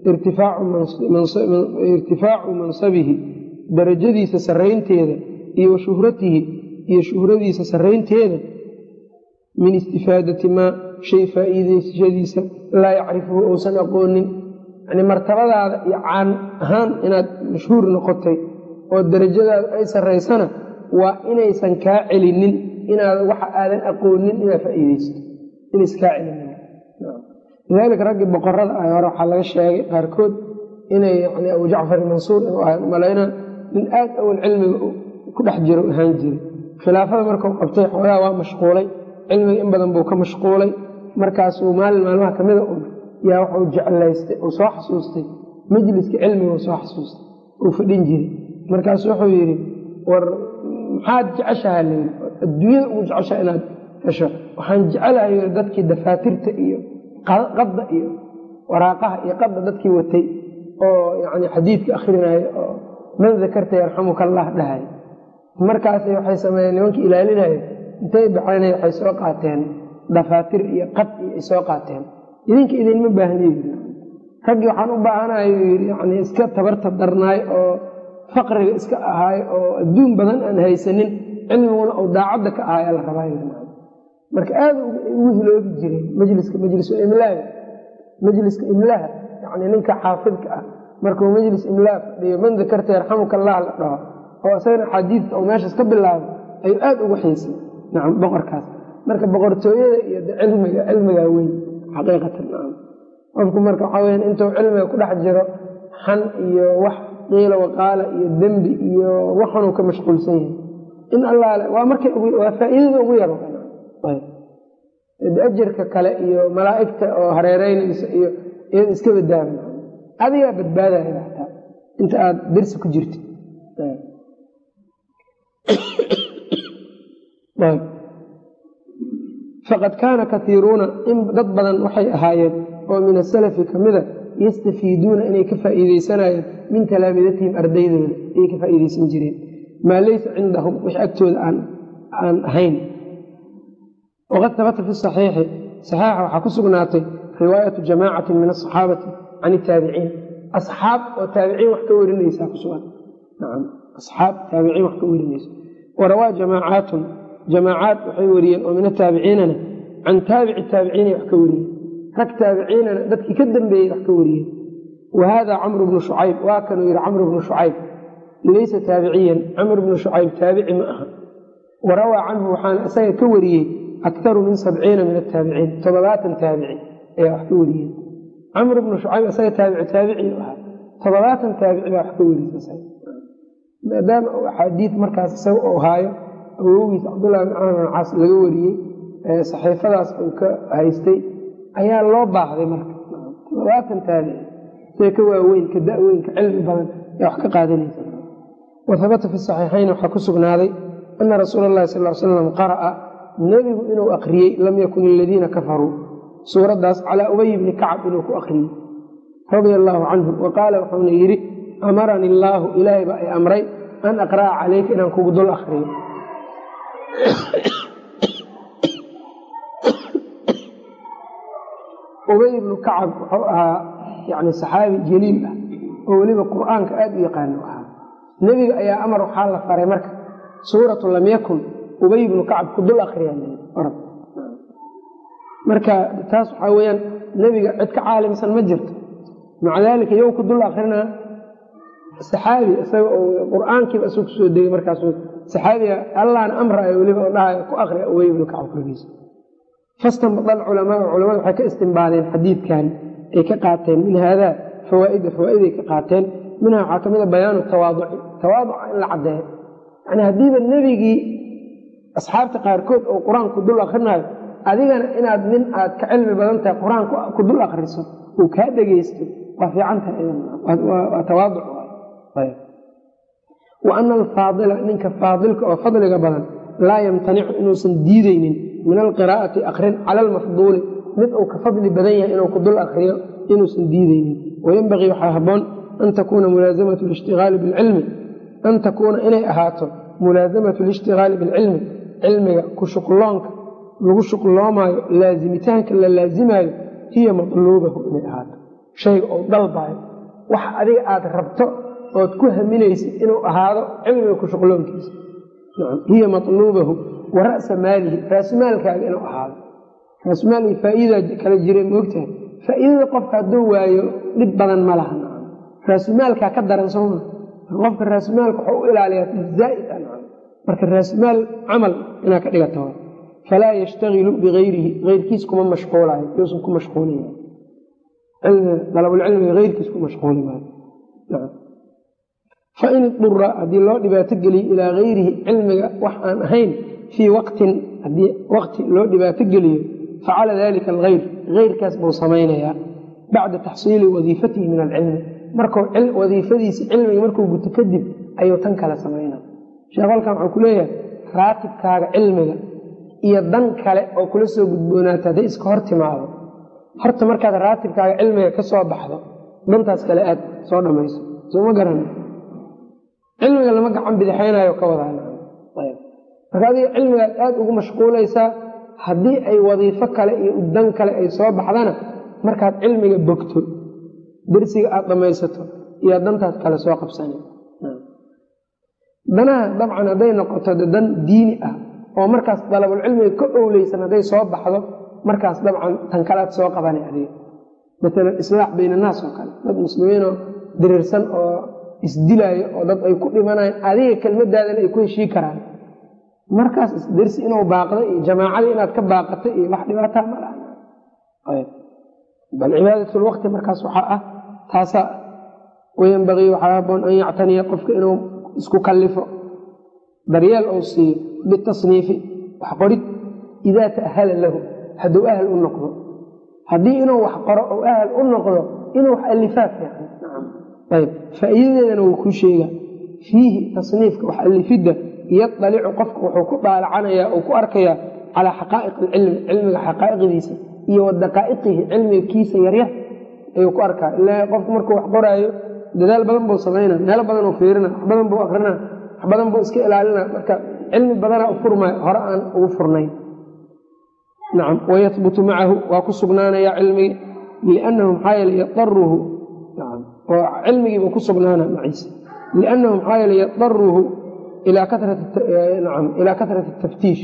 irtifaacu mansabihi darajadiisa sarraynteeda iyo wa shuhratihi iyo shuhradiisa sarraynteeda min istifaadati maa shay faa'iideysashadiisa laa yacrifuhu uusan aqoonin yani martabadaada iyo caan ahaan inaad mashhuur noqotay oo darajadaada ay sarraysana waa inaysan kaa celinin inaad waxa aadan aqoonin inaad faa'iideysto inaysan kaa celinin lidaalika raggii boqorada ah hore waxaa laga sheegay qaarkood inay yani abu jacfar mansuur inuu ahay umalayna nin aad awal cilmiga ku dhex jiro ahaan jiray khilaafada markuu qabtay xoogaa waa mashquulay cilmiga in badan buu ka mashquulay markaasuu maalin maalmaha kamida un yaa waxuu jeclaystay uu soo xasuustay majliska cilmiga uu soo xasuustay uu fadhin jiray markaasu wuxuu yidhi war maxaad jeceshaha layidhi adduunyada ugu jeceshaha inaad hesho waxaan jecelahay dadkii dafaatirta iyo qadda iyo waraaqaha iyo qadda dadkii watay oo yani xadiidka akrinaya oo man dakarta yarxamuka allah dhahay markaasay waxay sameeyeen nimankii ilaalinaya intay baxaynay waxay soo qaateen dafaatir iyo qad iyo ay soo qaateen idinka idinma baahniy raggii waxaan u baahanayo yii yani iska tabarta darnaay oo faqriga iska ahaay oo adduun badan aan haysanin cilmiguna uu daacadda ka ahaay la rabaa marka aada ugu hiloobi jireen majliska majlisu imlaaga majliska imlaha yani ninka xaafidka ah markuu majlis imlaa fadhiyo man dakarta yarxamuka allah la dhaho oo isagana axaadiidta oo meeshaas ka bilaabo ayuu aada ugu xiisay nacam boqorkaas marka boqortooyada iyo cilmiga cilmigaa weyn xaqiiqatan nacam qofku marka waxaa weya intuu cilmiga ku dhex jiro xan iyo wax qiila waqaala iyo dembi iyo waxanuu ka mashquulsan yahay in allaale waa markay waa faa'iidada ugu yaro ajarka kale iyo malaa'igta oo hareereynaysa iyo iyada iska badbaada adigaa badbaadaya hataa inta aada dersi ku jirtid faqad kaana kaiiruuna in dad badan waxay ahaayeen oo min asalafi kamida yastafiiduuna inay ka faa'iideysanayeen min talaamidatihim ardaydooda ayay ka faa'iideysan jireen maa laysa cindahum wix agtooda aan ahayn waqad habata fi saxiixi saxiixa waxaa ku sugnaatay riwaayatu jamaacatin min asaxaabati can itaabiciin asxaab oo taabiciin wax ka warinaysaa ku sugan nacam asxaab taabiciin wax ka warinaysa warawaa jamaacaatun jamaacaad waxay wariyeen oo min ataabiciinana can taabici taabiciinay wax ka wariyeen rag taabiciinana dadkii ka dambeeyey wax ka wariyeen wa haada camru bnu shucayb waa kanuu yidhi camru bnu shucayb laysa taabiciyan camr bnu shucayb taabici ma aha warawaa canhu waxaana isaga ka wariyey akaru min sabciina min ataabiciin toddobaatan taabici ayaa wax ka wariyeen camr bnu shucayb isaga taabici taabiciu ahaa toddobaatan taabici baa wax ka wariysa maadaama uu axaadiid markaas isaga uu haayo awogiis cabdullahi bin camr bin caas laga wariyey saxiifadaas uu ka haystay ayaa loo baahday marka toddobaatan taabici see ka waaweyn ka da-weyn ka cilmi badan ayaa wax ka qaadanaysa wa habata fi saxiixayn waxaa ku sugnaaday ana rasuula allahi sal l slam qara'a nebigu inuu akriyey lam yakun iladiina kafaruu suuraddaas calaa ubay bni kacab inuu ku akriyey radia allaahu canhu wa qaala wuxuuna yidhi amarani illaahu ilaahay baa ay amray an aqra'a calayka inaan kugu dul akriyo ubay ibnu kacab wuxuu ahaa yani saxaabi jaliil ah oo weliba qur'aanka aada u yaqaano ahaa nebiga ayaa amar waxaa la faray marka suuratu lam yakun ubay ibnu kacab ku dul akriya marka taas waxaa weyaan nebiga cid ka caalimsan ma jirto maca daalika yow ku dul akrinaa saxaabi isaga oo qur-aankiiba isagu kusoo degay markaasu saxaabiga allahna amraayo weliba oo dhahayo ku akriya ubay ibnu kacab korkiisa fastanbada alculamaau culamada waxay ka istimbaadeen xadiidkan ay ka qaateen min haadaa fawaaida fawaa'iday ka qaateen minha waxaa ka mid a bayaanu tawaaduci tawaaduca in la caddeeyo yani haddiiba nebigii asxaabta qaarkood oo qur-aanku dul akrinaayo adigana inaad nin aad ka cilmi badan tahay qur-aanku ku dul akriso uu kaa dhegaysto waa fiicantahay tawaaduc wa ana alfaadila ninka faadilka oo fadliga badan laa yamtanicu inuusan diideynin min alqiraa'ati akrin cala almafduuli mid uu ka fadli badan yahay inuu ku dul akriyo inuusan diideynin wayenbagii waxaa haboon an takuuna mulaasamatu lishtiaali bilcilmi an takuuna inay ahaato mulaasamatu lishtigaali bilcilmi cilmiga ku shuqloonka lagu shuqloomaayo laazimitaanka la laazimaayo hiya matluubahu inay ahaato shayga oo dalbaayo wax adiga aad rabto ood ku haminaysid inuu ahaado cilmiga ku shuqloonkiisa hiya matluubahu wa ra'sa maalihi raasumaalkaaga inuu ahaado raasumaalki faa'iidaa kala jira moogtahay faa'iidada qofka hadduu waayo dhib badan ma laha raasumaalkaa ka daran sooma qofka raasumaalka waxuu u ilaaliyaa zaa'id a marka raasumaal camal inaad ka dhigata falaa yashtagilu bigayrihi eyrkiis kuma mashquulayo yuusan ku mashquulin dalabulcilmiga eyrkiis ku mashquuli maayo fain idura haddii loo dhibaato geliyo ilaa gayrihi cilmiga wax aan ahayn fii waqtin haddii waqti loo dhibaato geliyo facala dalika algayr eyrkaas buu samaynayaa bacda taxsiili wadiifatihi min alcilmi markuu wadiifadiisi cilmiga markuu guto kadib ayuu tan kale samaynaa sheekh halkan waxuu ku leeyahay raatibkaaga cilmiga iyo dan kale oo kula soo gudboonaata hadday iska hor timaado horta markaad raatibkaaga cilmiga ka soo baxdo dantaas kale aad soo dhammayso sooma garan cilmiga lama gacan bidixaynayo ka wadaa marka adiga cilmigaad aad ugu mashquulaysaa haddii ay wadiifo kale iyo dan kale ay soo baxdana markaad cilmiga bogto dersiga aad dhammaysato iyo dantaas kale soo qabsana danaha dabcan hadday noqoto dan diini ah oo markaas dalabulcilmiga ka owleysan hadday soo baxdo markaas dabcan tan kalead soo qabana adiga maalan islaax bayn annaas oo kale dad muslimiinoo diriirsan oo isdilaayo oo dad ay ku dhimanayan adiga kelmadaadana ay ku heshii karaan markaas dersi inuu baaqdo iyo jamaacadii inaad ka baaqato iyo wax dhibaataa ma laha bal cibaadatlwaqti markaas waxaa ah taasaa wayanbagii waxaa haboon an yactaniya qofka inuu isku kallifo daryeel uu siiyo bitasniifi wax qorid idaa ta'hala lahu hadduu ahal u noqdo haddii inuu wax qoro ou ahal u noqdo inuu wax allifaa fiican ayb faa'iidadeedana wuu kuu sheegaa fiihi tasniifka wax allifidda yadalicu qofka wuxuu ku daalacanayaa uu ku arkayaa calaa xaqaa'iq alcilmi cilmiga xaqaa'iqdiisa iyo wa daqaa'iqihi cilmiga kiisa yaryar ayuu ku arkaa ilaa qofku markuu wax qoraayo dadaal badan buu samayna meelo badan uu fiirina wax badan buu akrina wax badan buu iska ilaalina marka cilmi badanaa u furmay hore aan ugu furnayn nacam wayahbutu macahu waa ku sugnaanaya cilmigi liannahu maxaa yeele yadaruhu nacam oo cilmigiibuu ku sugnaana maciise liannahu maxaa yeele yadaruhu ilaa katrati nacam ilaa katrati taftiish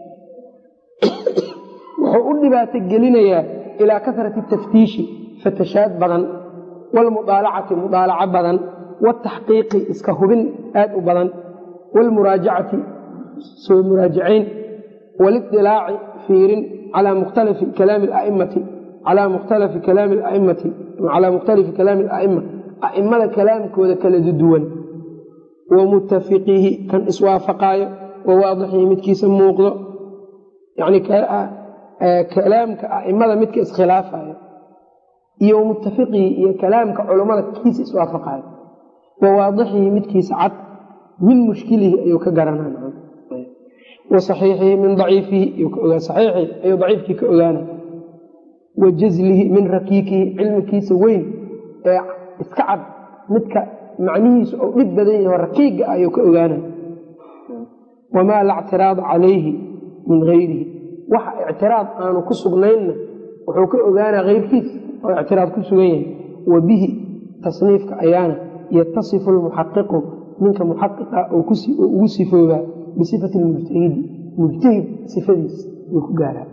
wuxuu u dhibaato gelinayaa ilaa katrati taftiishi fatashaad badan waalmudaalacati mudaalaco badan wataxqiiqi iska hubin aad u badan waalmuraajacati soo muraajacayn waalidilaaci fiirin calaa mukhtalifi kalaami a'immati calaa mukhtalifi kalaami ala'immati calaa mukhtalifi kalaami ala'imma a'immada kalaamkooda kala duwan wa mutafiqihi kan iswaafaqaayo wa waadixihi midkiisa muuqdo yacni kalaamka a'immada midka iskhilaafayo iyo mutafiqihi iyo kalaamka culammada kiisa iswaafaqaayo wa waadixihi midkiisa cad min mushkilihi ayuu ka garanaa wa saxiixihi min daciifihi saxiixi ayuu daciifkii ka ogaana wa jazlihi min rakiikihi cilmikiisa weyn ee iska cad midka macnihiisu ou dhib badan yaho rakiiga ayuu ka ogaana wamaa la ctiraada calayhi min gayrihi waxa ictiraad aanu ku sugnaynna wuxuu ka ogaanaa keyrkiis oo ictiraad ku sugan yahay wa bihi tasniifka ayaana yatasifu lmuxaqiqu ninka muxaqiqa ugu sifoobaa bisifati lmujtahidi mujtahid sifadiis wuu ku gaaraa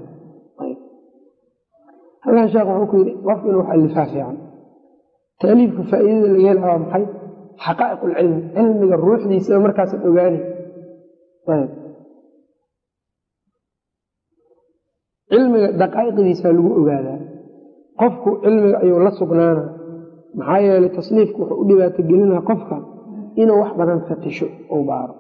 halkan sheekh wuxuu ku yidhi qofku inuu wax alifaa fiican taaliifka faa'iidada laga hela waa maxay xaqaa'iq lcilmi cilmiga ruuxdiisaba markaasaad ogaani cilmiga daqaa'iqdiisaa lagu ogaadaa qofku cilmiga ayuu la sugnaana maxaa yeelay tasniifku wuxuu u dhibaato gelinaa qofka inuu wax badan fatisho ou baaro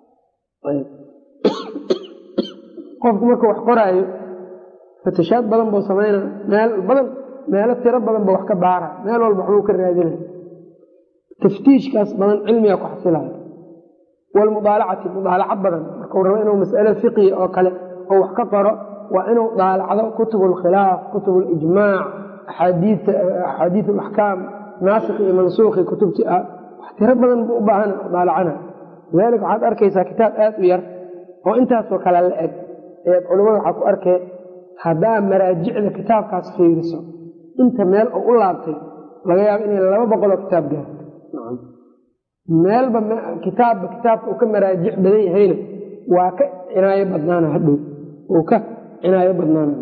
qofku markuu wax qoraayo fatishaad badan buu samayna meel badan meelo tiro badan buu wax ka baara meel walba waxbuu ka raadinaya taftiishkaas badan cilmiga ku xasilayo walmudaalacati mudaalaco badan markuu rabo inuu mas'alo fiqiya oo kale oo wax ka qoro waa inuu daalacdo kutub alkhilaaf kutub alijmaac axaadiid alaxkaam naasikh iyo mansuukhi kutubtii ah wax tiro badan buu u baahan daalacana lidaalika waxaad arkaysaa kitaab aad u yar oo intaasoo kale la eg eed culimmada waxaa ku arkee haddaa maraajicda kitaabkaas fiiriso inta meel oo u laabtay laga yaabo inay laba boqoloo kitaab gaarto meelba kitaabba kitaabka uu ka maraajic badan yahayna waa ka cinaayo badnaana hadhow uu ka cinaayo badnaana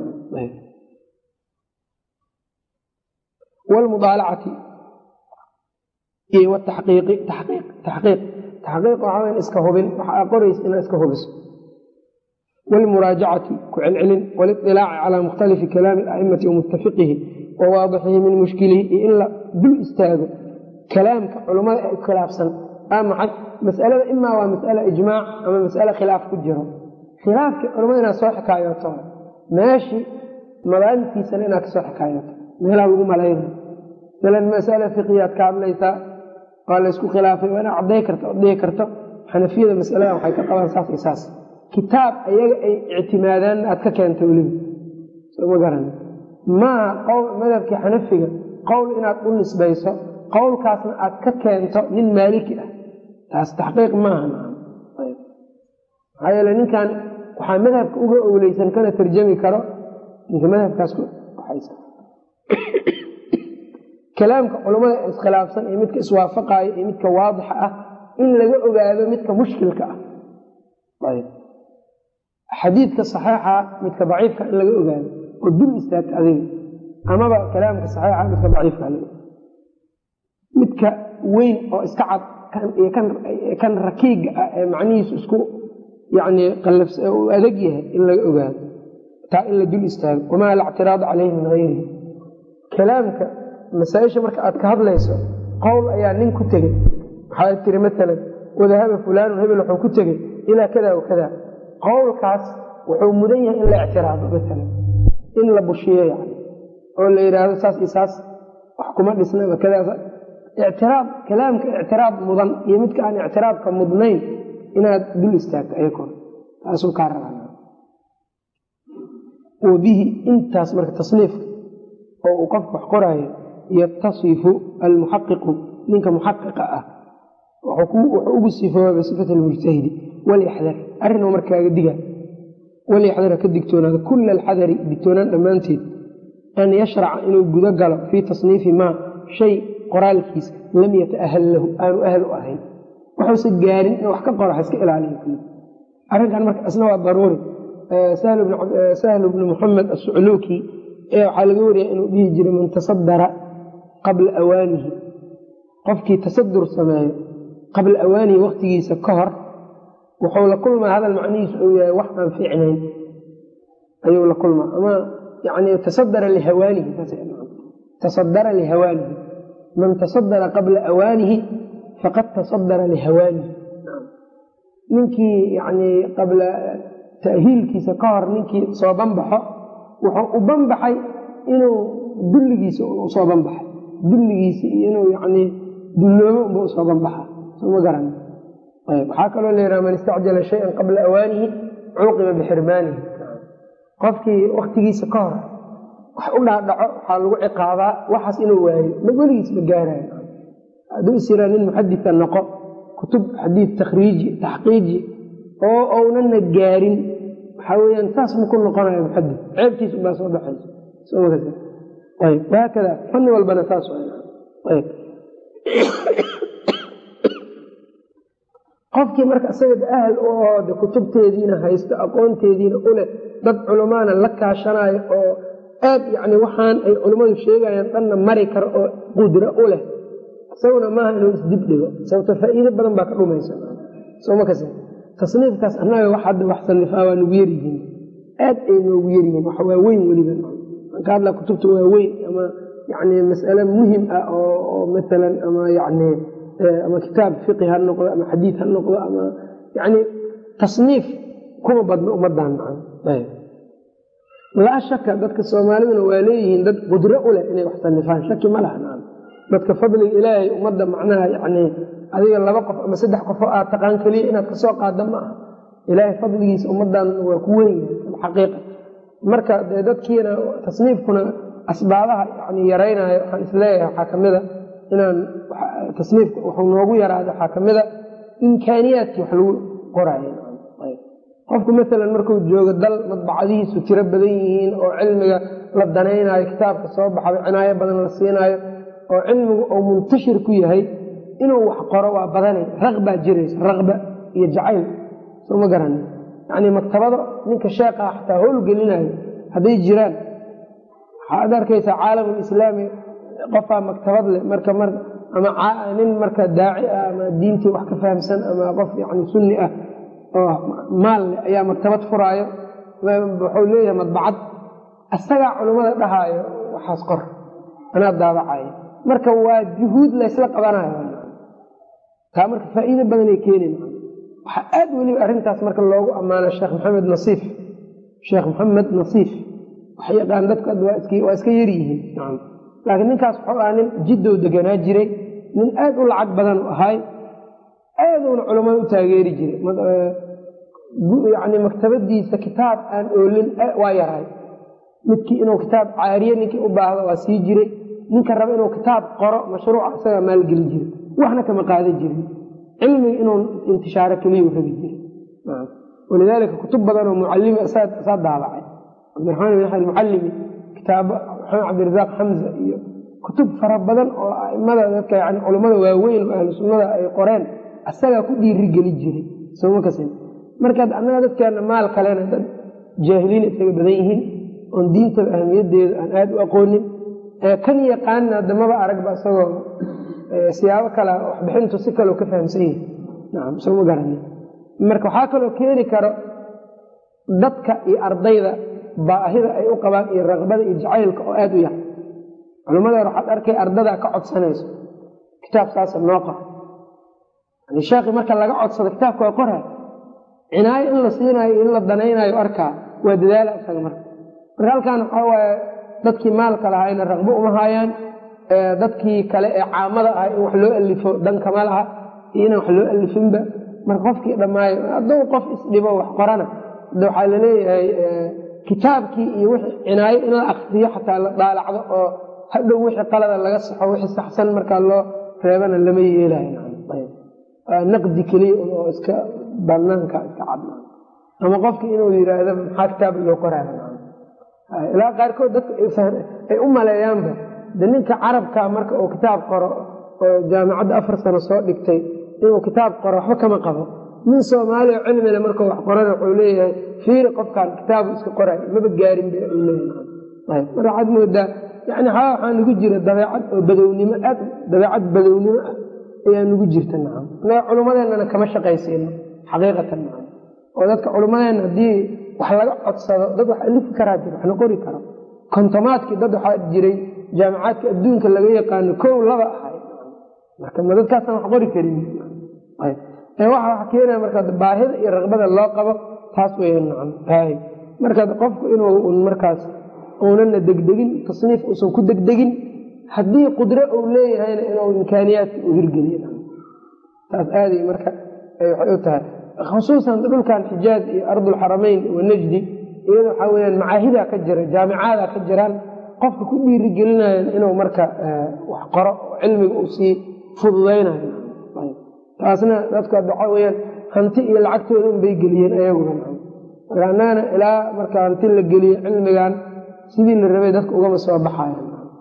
wlmudaalacati iyo wtaxqiiqi taxqiiq taxqiiq taxqiiq waxaa weyn iska hubin waxa aa qoraysa inaad iska hubiso wlmuraajacati ku celcelin waliطilaaci calaa mukhtalifi kalaami aimati wamuttafiqihi wa waadixihi min mushkilihi iyo in la dul istaago kalaamka culummada ee iskhilaafsan aa maxay masalada imaa waa mas'ala ijmaac ama mas'ale khilaaf ku jiro khilaafkii culimmada inaad soo xikaayooto meeshii madaantiisana inaad kasoo xikaayooto meelaha lagu malayna masalan masala fiqiyaad ka hadlaysaa waa laysku khilaafay waa inaad cadday karto od dhihi karto xanafiyada masaladan waxay ka qabaan saas iyo saas kitaab ayaga ay ictimaadaanna aad ka keento weliba soma garan maaha madhabkii xanafiga qowl inaad u nisbayso qowlkaasna aad ka keento nin maaliki ah taas taxqiiq maaha maxaa yeele ninkan waxaa madhabka uga owleysan kana tarjami karo ninka madhabkaas waxaysa kalaamka culummada iskhilaafsan iyo midka iswaafaqaayo iyo midka waadixa ah in laga ogaado midka mushkilka ah xadiidka saxiixa midka daciifka in laga ogaado oo dul istaagta adiga amaba kalaamka saxiixa midka daciifka midka weyn oo iska cad kan rakiiga ah ee macnihiisu isku yani adag yahay in laga ogaado taa in la dul istaago wamaa la ctiraada caleyhi min hayrihi kalaamka masaaisha marka aad ka hadlayso qowl ayaa nin ku tegey waxaad tiri maalan wadahaba fulaanun hebel wuxuu ku tegey ilaa kada wa kada qowlkaas wuxuu mudan yahay in la ictiraado maalan in la bushiyo yani oo la yidhaahdo saas iyo saas wax kuma dhisnaba kadaas ictiraad kalaamka ictiraad mudan iyo midka aan ictiraadka mudnayn inaad dul istaagto ayakoo taasuu kaa rabaa wabihi intaas marka tasniifka oo uu qofku wax qoraayo yatasifu almuxaqiqu ninka muxaqiqa ah wuxuu ugu sifooba bisifati almujtahidi walyaxdar arrin oo markaaga diga walyaxdara ka digtoonaada kula alxadari digtoonaan dhammaanteed an yashraca inuu gudo galo fii tasniifi maa shay qoraalkiis lam yataahal lahu aanu ahal u ahayn wuxuuse gaarin inuu wax ka qoro ha iska ilaaliyo arrinkan marka isna waa daruuri sahlu bnu muxamed asucluuki ee waxaa laga wariya inuu dhihi jiray man tasadara qabla awaanihi qofkii tasadur sameeyo qabla awaanihi waktigiisa ka hor wuxuu la kulmaa hadal macnihiisu uu yahay wax aan fiicnayn ayuu la kulmaa ama yani tasadara lihawaanihi tasadara lihawaanihi man tasadara qabla awaanihi faqad tasadara lihawaanihi ninkii yani qabla tahiilkiisa ka hor ninkii soo banbaxo wuxuu u banbaxay inuu dulligiisa usoo banbaxay dulligiisa iyo inuu yani dulloobo unba usoo banbaxa soma garan waxaa kaloo la yidhaha man istacjala shayan qabla awaanihi cuuqiba bixirmaanihi qofkii waktigiisa ka hor wax u dhaadhaco waxaa lagu ciqaabaa waxaas inuu waayo ma weligiis ma gaarayo hadduu is yiraa nin muxadika noqo kutub xadiid takhriiji taxqiiji oo ownana gaarin waxaa weyaan saas ma ku noqonayo muxadid ceebtiis ubaa soo baxaysa haakada fanni walbana saas qofkii marka isaga ahal u ahoo de kutubteediina haysto aqoonteediina uleh dad culamaana la kaashanayo oo aad yani waxaan ay culimmadu sheegayaan dhanna mari karo oo qudro u leh isaguna maaha inuu isdib dhigo sababto faa'iido badan baa ka dhumaysa soma kas tasniifkaas annaga wax hadda wax sanifaa waa nugu yaryihiin aad ay noogu yaryihiin wax waaweyn weliba ka hadla kutubta waaweyn ama yani mas'ale muhim ah oo maalan ama yani ama kitaab fiqi ha noqdo ama xadiid ha noqdo ama yani tasniif kuma badno ummadan laa shaka dadka soomaaliduna waa leeyihiin dad qudro u leh inay wax sanifaan shaki ma laha dadka fadliga ilaahay ummadda macnaha yani adiga laba qof ama saddex qofoo aad taqaan keliya inaad kasoo qaada ma aha ilaahay fadligiisa ummadan waa ku weyn xaqiiqa marka dee dadkiina tasniifkuna asbaabaha yani yaraynayo waxaan isleeyahay waxaa kamida inaan tasniifka wuxuu noogu yaraada waxaa kamida imkaaniyaadkii wax lagu qoraayo qofku maalan markuu joogo dal madbacadihiisu tiro badan yihiin oo cilmiga la danaynayo kitaabka soo baxaba cinaayo badan la siinaayo oo cilmigu uu muntashir ku yahay inuu wax qoro waa badanay raqbaa jiraysa raqba iyo jacayl soo ma garan yani maktabado ninka sheekha xataa howlgelinayo hadday jiraan waxaad arkaysaa caalamulislaami qofaa maktabad leh marka ama nin marka daaci ah ama diintii wax ka fahamsan ama qof yani sunni ah oo maal leh ayaa maktabad furaayo wuxuu leeyahay madbacad asagaa culummada dhahaayo waxaas qor anaa daabacayo marka waa juhuud laysla qabanayo taa marka faa'iido badanay keenin waxaa aad weliba arrintaas marka loogu ammaano sheekh maxamed nasiif sheekh maxamed nasiif wax yaqaan dadku waa iska yaryihiin laakiin ninkaas wuxuu ahaa nin jiddow deganaa jiray nin aad u lacag badan u ahaay aaduna culammada u taageeri jiray yani maktabadiisa kitaab aan oolin waa yaray midkii inuu kitaab caariye ninkii u baahdo waa sii jiray ninka raba inuu kitaab qoro mashruuca isagaa maalgeli jiray waxna kama qaadan jirin cilmiga inuu intishaaro keliya u rabi jiray walidaalika kutub badanoo mucalimi saa daabacay cabdiraxmaan bin axmed mucalimi kitaabo maxamed cabdirasaaq xamza iyo kutub fara badan oo aimada dadka yani culummada waaweyn oo ahlu sunnada ay qoreen asagaa ku dhiirigeli jiray soma kasin markaad annaga dadkeena maal kalena dad jaahiliin isaga badan yihiin oon diintaba ahamiyadeeda aan aada u aqoonin kan yaqaanina damaba aragba isagoo siyaabo kale waxbixintu si kaleo ka fahamsan yahi nacam soma garani marka waxaa kaloo keeni karo dadka iyo ardayda baahida ay u qabaan iyo raqbada iyo jacaylka oo aada u yar culimmadeer waxaad arkay ardadaa ka codsanayso kitaab saasa noo qor yani sheekhi marka laga codsado kitaabka waa qoray cinaayo in la siinaayo in la danaynayo arkaa waa dadaala isaga marka marka halkan waxaa waaye dadkii maalka lahayna raqbo uma haayaan dadkii kale ee caamada ah in wax loo alifo dankama laha iyo inaan wax loo alifinba marka qofkii dhammaayo hadduu qof isdhibo wax qorana de waxaa laleeyahay kitaabkii iyo wixii cinaayo in la akriyo xataa la daalacdo oo hadhow wixii qalada laga saxo wixii saxsan markaa loo reebana lama yeelayo naqdi keliya oo iska banaanka iska cad ama qofki inuu yiraahdo maxaa kitaab loo qoraayo ilaa qaarkood dadka ay u maleeyaanba de ninka carabka marka uu kitaab qoro oo jaamicadda afar sano soo dhigtay inuu kitaab qoro waxba kama qabo nin soomaaliya oo cilmile markuu wax qorana wuxuu leeyahay fiiri qofkan kitaabu iska qoray maba gaarin ba uu leeyahay mar waxaad moodaa yani haa waxaa nagu jira dabeecad oo badownimo aad dabeecad badownimo ah ayaa nagu jirta nacam anaga culummadeennana kama shaqaysiino xaqiiqatan nacam oo dadka culummadeenna haddii wax laga codsado dad wax alifi karaa jira waxna qori karo kontomaadkii dad waxaa jiray jaamicaadka adduunka laga yaqaano kow laba ahay marka ma dadkaasaan wax qori karin waxa wax keenaya marka baahida iyo raqbada loo qabo taas weya nacam hay marka qofku inuu markaas uunana degdegin tasniif uusan ku degdegin haddii qudro uu leeyahayna inuu imkaaniyaadka u hirgeliyo taas aaday marka waxay u tahay khusuusan dhulkan xijaaj iyo ardulxaramayn wa najdi iyada waxaa weyaan macaahidaa ka jira jaamicaada ka jiraan qofka ku dhiirigelinayan inuu marka wax qoro oo cilmiga uu sii fududaynayo taasna dadku waxaa weyaan hanti iyo lacagtooda unbay geliyeen ayaguna marka annagana ilaa marka hanti la geliyo cilmigan sidii la rabay dadka ugama soo baxayan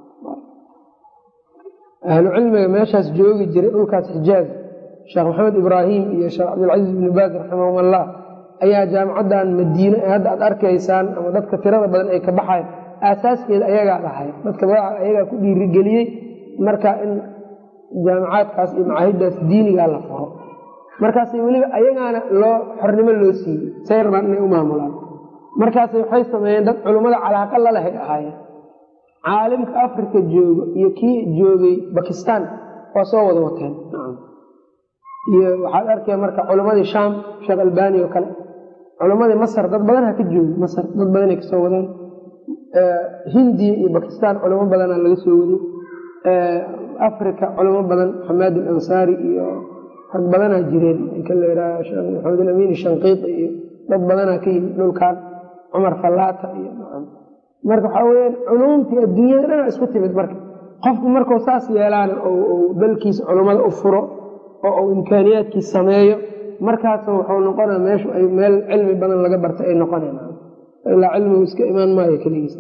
ahlu cilmiga meeshaas joogi jiray dhulkaas xijaaz sheekh maxamed ibraahim iyo sheekh cabdilcaziiz ibni baaz raximahum allah ayaa jaamicaddan madiine ee hadda aad arkaysaan ama dadka tirada badan ay ka baxayan aasaaskeeda ayagaa dhahay dadka magaca ayagaa ku dhiirigeliyey marka in jaamicaadkaas iyo macaahiddaas diinigaa la furo markaas weliba ayagaana loo xornimo loo siiyey say rabaan inay u maamulaan markaas waxay sameeyeen dad culummada calaaqa lalehay ahaayeen caalimka africa joogo iyo kii joogay bakistan waa soo wada wateen iyo waxaad arkaya marka culammadii sham sheekh albani oo kale culammadii masar dad badan ha ka joogi masar dad badanay kasoo wadeen hindiya iyo bakistan culamo badanaa laga soo waday africa culamo badan xamaad alansaari iyo rag badanaa jireen ninka la yidhaha sheekh maxamed alamin shanqiiti iyo dad badanaa ka yimid dhulkan cumar fallaata iyo marka waxaa weyaan culuumtii adduunyada dhana isku timid marka qofku markuu saas yeelaan dalkiisa culummada u furo oo uu imkaaniyaadkii sameeyo markaas wuxuu noqona meeshu ay meel cilmi badan laga barta ay noqoneen ilaa cilmigu iska imaan maayo keligiis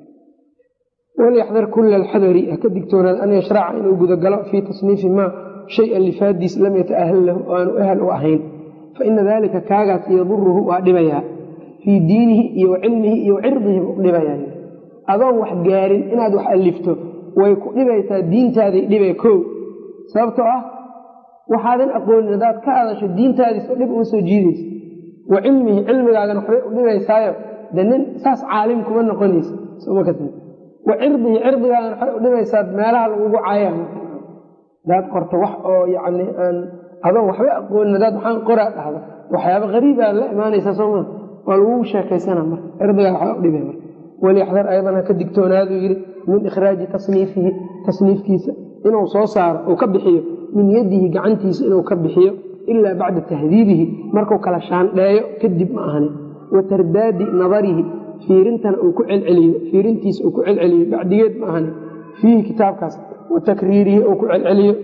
walyaxdar kula alxadari haka digtoonaad an yashraca inuu gudagalo fii tasniifi maa shay alifaadiis lam yataahal lahu oo aanu ahal u ahayn faina dalika kaagaas yaduruhu waa dhibayaa fii diinihi iyo wa cilmihi iyo cirdihi u dhibayaa adoon wax gaarin inaad wax alifto way ku dhibaysaa diintaaday dhibay kow sababtoo ah waxaadan aqoonin haddaad ka hadasho diintaadiiso dhib uma soo jiidaysa wa cilmihi cilmigaagan waxbay u dhibaysaayo de nin saas caalim kuma noqonaysa soma kas wa cirdihi cirdigaagan waxbay u dhibaysaa meelaha lagugu caaya hadaad qorto wax oo yacni aan adoon waxba aqoonin hadaad waxaan qoraa dhahdo waxyaaba qariibaa la imaanaysaa sooma waa lagugu sheekaysana marka cirdigaa waxbaa u dhibay marka walyaxdar aydan ha ka digtoonaaduu yidhi min ikhraaji tasniifihi tasniifkiisa inuu soo saaro uu ka bixiyo min yadihi gacantiisa inuu ka bixiyo ilaa bacda tahdiibihi markuu kala shaandheeyo kadib ma ahani wa tardaadi nadarihi fiirintana uu ku celceliyo fiirintiisa uu ku celceliyo bacdigeed ma ahani fiihi kitaabkaas wa takriirihi uu ku celceliyo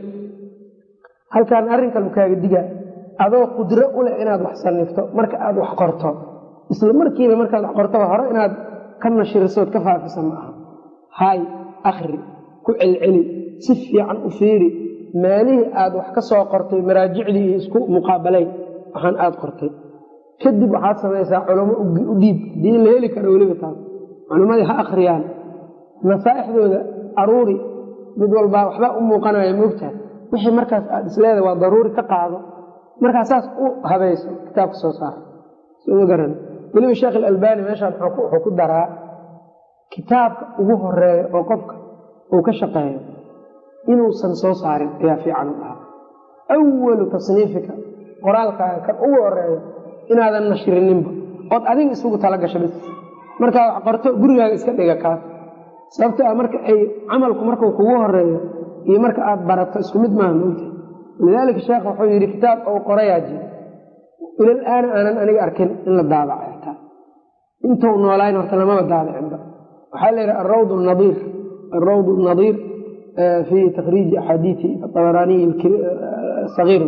halkaan arrinkan kaaga digaa adoo qudro u leh inaad wax sanifto marka aad wax qorto isla markiiba markaad wax qortoba hore inaad ka nashirisood ka faafisa ma aha hay akhri ku celceli si fiican u fiiri meelihii aad wax ka soo qortay maraajicdii iyo isku muqaabalayn waxaan aad qortay kadib waxaad samaysaa culamo u dhiib hadii la heli karo weliba taas culimmadii ha akhriyaan nasaaixdooda aruuri mid walbaa waxbaa u muuqanaya moogtaha wixii markaas aad isleeda waa daruuri ka qaado markaa saas u habayso kitaabka soo saara soma garan weliba sheekh alalbani meeshaan wuxuu ku daraa kitaabka ugu horeeya oo qofka uu ka shaqeeyo inuusan soo saarin ayaa fiican u dhahaa awalu tasniifika qoraalkaaga kan ugu horeeyo inaadan nashrininba ood adiga isugu tala gasho bis markaa wax qorto gurigaaga iska dhiga kaas sababto a marka ay camalku markuu kugu horeeyo iyo marka aad barato isku mid maaha moogta lidaalika sheekh wuxuu yidhi kitaab ou qorayaa jir ilal aana aanan aniga arkin in la daabacay taa intuu noolayn horta lamaba daabicinba waxaa la yidhaha arawd nadiir arawd nadiir fi takriiji axaadiii abaraaniy sagiir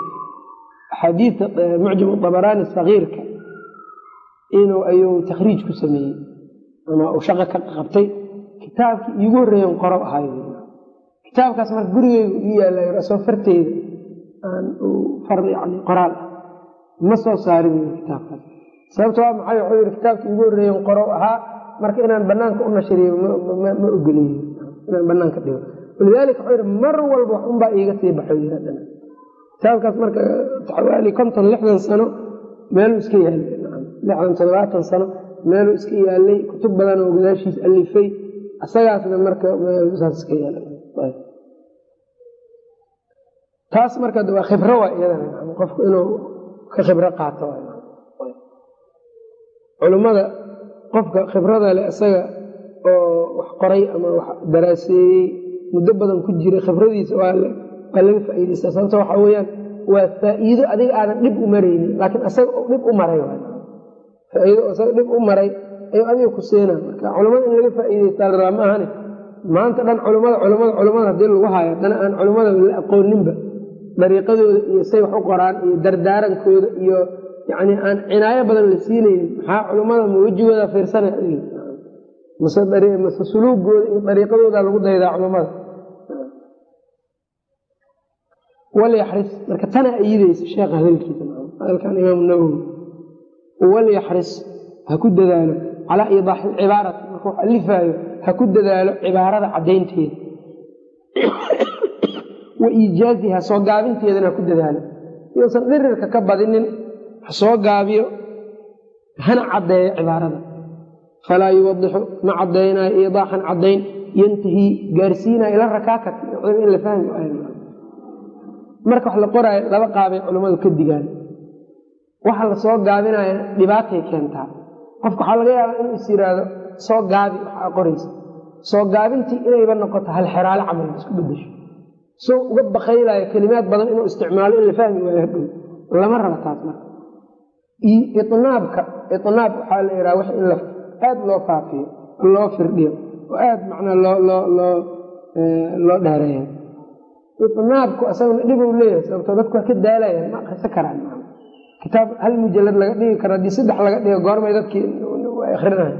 axaadiita mucjam abaraani sagiirka inuu ayuu takhriij ku sameeyey ama uu shaqo ka qabtay kitaabkii iigu horreeyan qoro ahay kitaabkaas marka gurigeygu ii yaalla soo farteyda aan far yani qoraal ah ma soo saarin kitaabkaas sababto waa maxay wuxuu yidhi kitaabkii iigu horreeyan qoro ahaa marka inaan banaanka u nashriyo ma ogoley inaan banaanka dhigo walidaalika wuxuu yidhi mar walba wax unbaa iiga sii baxo yidhahdana kitaabkaas marka xawaali konton lixdan sano meeluu iska yaalay lixdan toddobaatan sano meeluu iska yaalay kutub badan oo gadaashiis alifay isagaasna marka meelsaas iska yaalay taas marka waa khibro waa iyadana qofku inuu ka khibro qaato culummada qofka khibrada leh isaga oo wax qoray ama wax daraaseeyey muddo badan ku jiray khibradiisa waa laga faa'iidaysta sababto waxaa weyaan waa faa'iido adiga aadan dhib u maraynin laakiin isaga dhib u maray faaiido isaga dhib u maray ayuu adiga ku seena marka culamada in laga faa'iidaystaa la rabaa ma ahani maanta dhan culamada culamada culamada haddii lagu hayo haddana aan culamada la aqooninba dariiqadooda iyo say wax u qoraan iyo dardaarankooda iyo yani aan cinaayo badan la siinaynin maxaa culamada ma wejigooda fiirsanay mase suluugooda iyo dariiqadooda lagu daydaa culamada walyaxris marka tana ayidaysa sheekha hadalkiisa hadalkan imaam nawowi walyaxris ha ku dadaalo calaa iidaaxi cibaarati marka wax alifaayo ha ku dadaalo cibaarada caddaynteeda wa iijaaziha soo gaabinteedana ha ku dadaalo iyousan dhirirka ka badinin ha soo gaabiyo hana caddeeyo cibaarada falaa yuwadixu ma caddaynayo iidaaxan caddayn yantahii gaarsiinaya ila rakaakati in la fahmi marka wax la qoraayo laba qaabay culammadu ka digaan waxa la soo gaabinaya dhibaatay keentaa qofka waxaa laga yaabaa inuu is yiraahdo soo gaabi waxaa qoraysa soo gaabintii inayba noqoto hal xeraalo camal isku bedesho soo uga bakaylayo kelimaad badan inuu isticmaalo in la fahmi waayo hadhow lama raba taas marka inaabka inaab waxaa la yidhaha wax in aada loo faafiyo loo firdhiyo oo aada macnaa loo loo loo loo dheereeyo inaabku asaguna dhibou leeyahay sababtoo dadku waa ka daalayaan ma akrisan karaan kitaab hal mujalad laga dhigi karo haddii saddex laga dhigo goormay dadkii akrinayo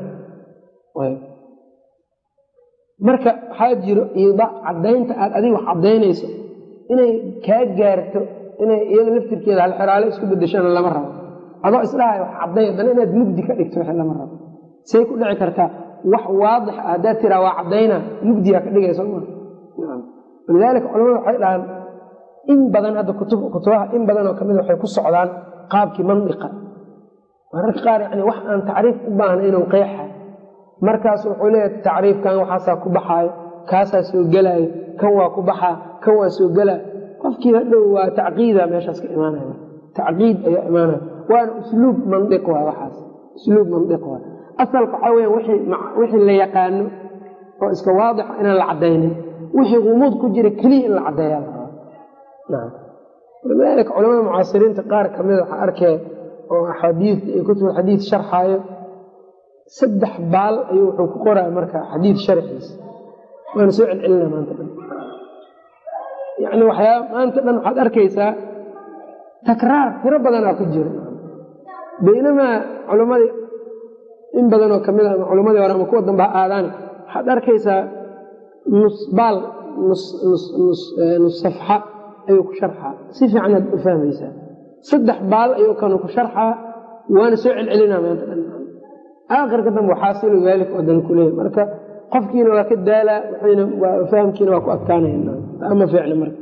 marka waxaa jiro iida caddaynta aad adiga wax caddaynayso inay kaa gaarto inay iyada laftirkeeda halxeraale isku bedeshana lama rabo adoo isdhahay wax cadday haddana inaad mugdi ka dhigto wixii lama rabo say ku dhici kartaa wax waadix ah haddaad tiraa waa caddayna mugdiyaa ka dhigayso ma walidaalika culamadu waxay dhahaan in badan hadda kutubaha in badanoo kamida waxay ku socdaan qaabkii mandiqa mararka qaar yani wax aan tacriif u baahna inuu qeexa markaas wuxuu leeyahay tacriifkan waxaasaa ku baxaayo kaasaa soo gelaayo kan waa ku baxaa kan waa soo gelaa qofkii hadhow waa tacqiida meeshaas ka imaanaya tacqiid ayaa imaanaya waana usluub mandiq waa waxaas usluub mandiq waa asalka waxaa weya wixii la yaqaano oo iska waadixa inaan la caddaynin wixii gumuud ku jira keliya in la caddeeyaa la rabaa walidaalika culamada mucaasiriinta qaar kamida waxaa arkee oo axaadiid iyo kutub xadiid sharxaayo saddex baal ayuu wuxuu ku qoraya marka xadiid sharxiisa waana soo celcelina maanta dhan yani waxyaa maanta dhan waxaad arkaysaa takraar tiro badanaa ku jira baynamaa culammadii in badanoo kamid a ama culammadii hore ama kuwa dambe ha aadaan waxaad arkaysaa nus baal nus safxa ayuu ku sharxaa si fiicanaad u fahmaysaa saddex baal ayuu kanu ku sharxaa waana soo celcelinaa maanta dhan aakhirka dambe waxaasilu daalik oo dan kuleeya marka qofkiina waa ka daalaa wna fahamkiina waa ku adkaanayama fiicna marka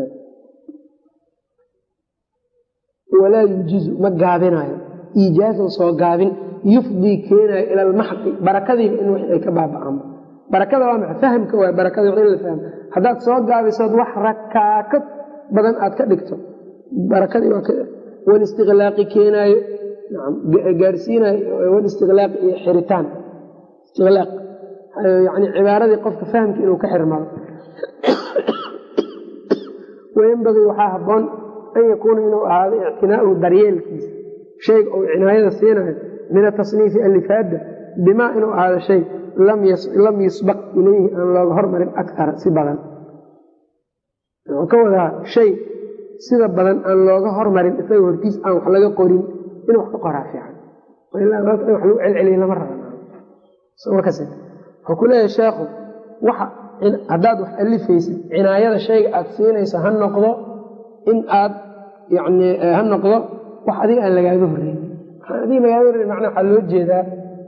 walaa yujizu ma gaabinaayo iijaazan soo gaabin yufdii keenaayo ila almaxqi barakadiiba in wix ay ka baaba'aanba barakada waa maxa fahamka waay barakada wax in la fahmo haddaad soo gaabisood wax rakaakad badan aad ka dhigto barakadii waa walistiqlaaqi keenaayo gaarsiinaayo walistiqlaaqi iyo xiritaan istiqlaaq yani cibaaradii qofka fahamka inuu ka xirmado wayanbagii waxaa habboon an yakuuna inuu ahaado ictinaauhu daryeelkiisa shayga uu cinaayada siinayo min atasniifi alifaada bimaa inuu ahaado shay lam yusbaq ilayhi aan looga hormarin akara si badan wuxuu ka wadaa shay sida badan aan looga hormarin isaga hortiis aan wax laga qorin inuu wax ka qoraa fiican ilaa wax lagu celceliya lama rabamarkas wuxuu ku leeyahay sheekhu waxa haddaad wax alifaysid cinaayada shayga aad siinayso ha noqdo in aad yani ha noqdo wax adiga aan lagaaga horreyn adiga lagaaga horreyn macnaa waxaa loo jeedaa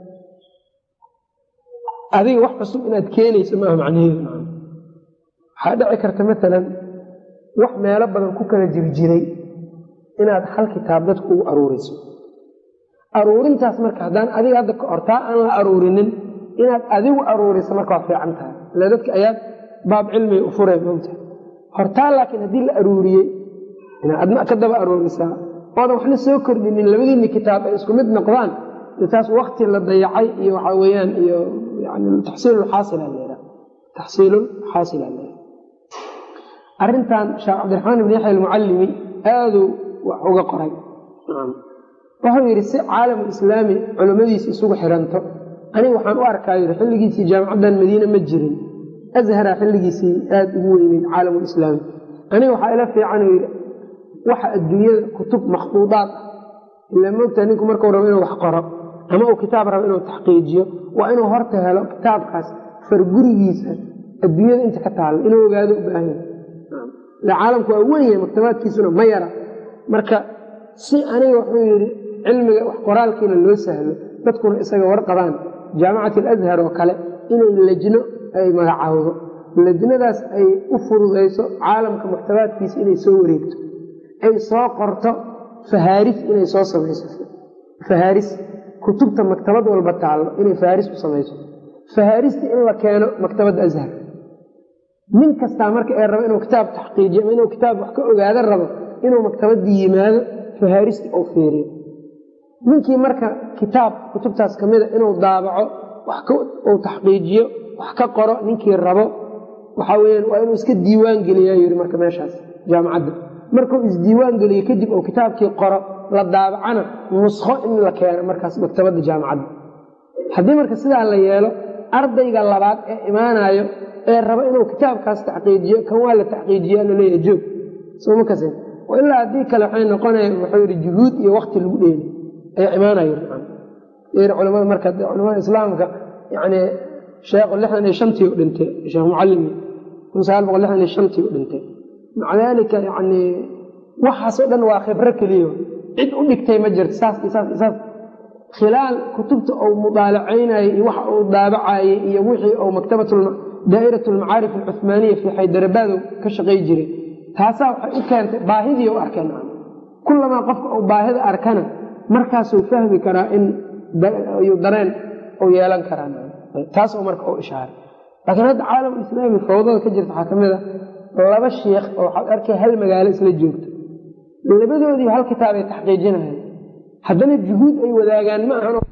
adiga wax cusub inaad keenayso maaha macnaheedu waxaa dhici karta maalan wax meelo badan ku kala jirjiray inaad hal kitaab dadku ugu aruuriso aruurintaas marka haddaan adiga hadda hortaa aan la aruurinin inaad adigu aruuriso marka waa fiican tahay ila dadka ayaad baab cilmiga u fureen mogta hortaa laakiin haddii la aruuriyey inaad adna ka daba aruurisaa oodan waxna soo kordhinin labadiinni kitaab ay isku mid noqdaan taas wakti la dayacay iyo waxaa weyaan iyo yani taxsiilulxaasil aleha taxsiilulxaasil aleha arrintan sheekh cabdiraxmaan ibn yaxya almucallimi aaduu wax uga qoray wuxuu yidhi si caalamu islaami culummadiisi isugu xiranto aniga waxaan u arkaa yidhi xilligiisii jaamicaddan madiine ma jirin azhara xilligiisii aada ugu weyneyd caalamulislaami aniga waxaa ila fiican yidhi waxa adduunyada kutub makhduudaad ah ilaa moogtaa ninku markuu rabo inuu wax qoro ama uu kitaab rabo inuu taxqiijiyo waa inuu horta helo kitaabkaas fargurigiisa adduunyada inta ka taalla inuu ogaado u baahanya ila caalamku waa wen yahay maktabaadkiisuna ma yara marka si aniga wuxuu yidhi cilmiga wax qoraalkiina loo sahlo dadkuna isaga warqabaan jaamicat alazhar oo kale inay lejno ay magacaawdo lejnadaas ay u fududayso caalamka maktabaadkiisa inay soo wareegto ay soo qorto fahaaris inay soo samayso fahaaris kutubta maktabad walba taallo inay faaris u samayso fahaarista in la keeno maktabadda ashar nin kastaa marka ee rabo inuu kitaab taxqiijiyo ama inuu kitaab wax ka ogaado rabo inuu maktabadii yimaado fahaarista uu fiiriyo ninkii marka kitaab kutubtaas ka mida inuu daabaco uu taxqiijiyo wax ka qoro ninkii rabo waxaa weyaan waa inuu iska diiwaan geliya yidhi marka meeshaas jaamacadda markuu isdiiwaan geliyo kadib uu kitaabkii qoro la daabacana nuskho in la keeno markaas maktabadda jaamacadda haddii marka sidaa la yeelo ardayga labaad ee imaanayo ee rabo inuu kitaabkaas taxqiijiyo kan waa la taxqiijiya laleeyahay joog soma kas ilaa haddii kale waxay noqonaya wuxuu yidhi juhuud iyo wakti lagu dheeli ayaa imaanaya culamada marka culamada islaamka yani sheekhu lixdan iyo shantii u dhintay sheekh mucalimi kun sagaal boqol lixdan iyo shantii u dhintay maca daalika yani waxaasoo dhan waa khibro keliya cid u dhigtay ma jirto saas iyo saas iyo saas khilaal kutubta uu mudaalacaynayey iyo waxa uu daabacayey iyo wixii uu maktabat daa'irat almacaarif alcuhmaaniya fii xaydarabaado ka shaqay jiray taasaa waxay u keentay baahidii u arkeen kulamaa qofka uu baahida arkana markaasuu fahmi karaa in dareen uu yeelan karaa taasoo marka u ishaaray laakiin hadda caalamulislaami fawdada ka jirta waxaa ka mid a laba shiikh oo waxaad arkay hal magaalo isla joogto labadoodii hal kitaabay taxqiijinayan haddana juhuud ay wadaagaan ma ahan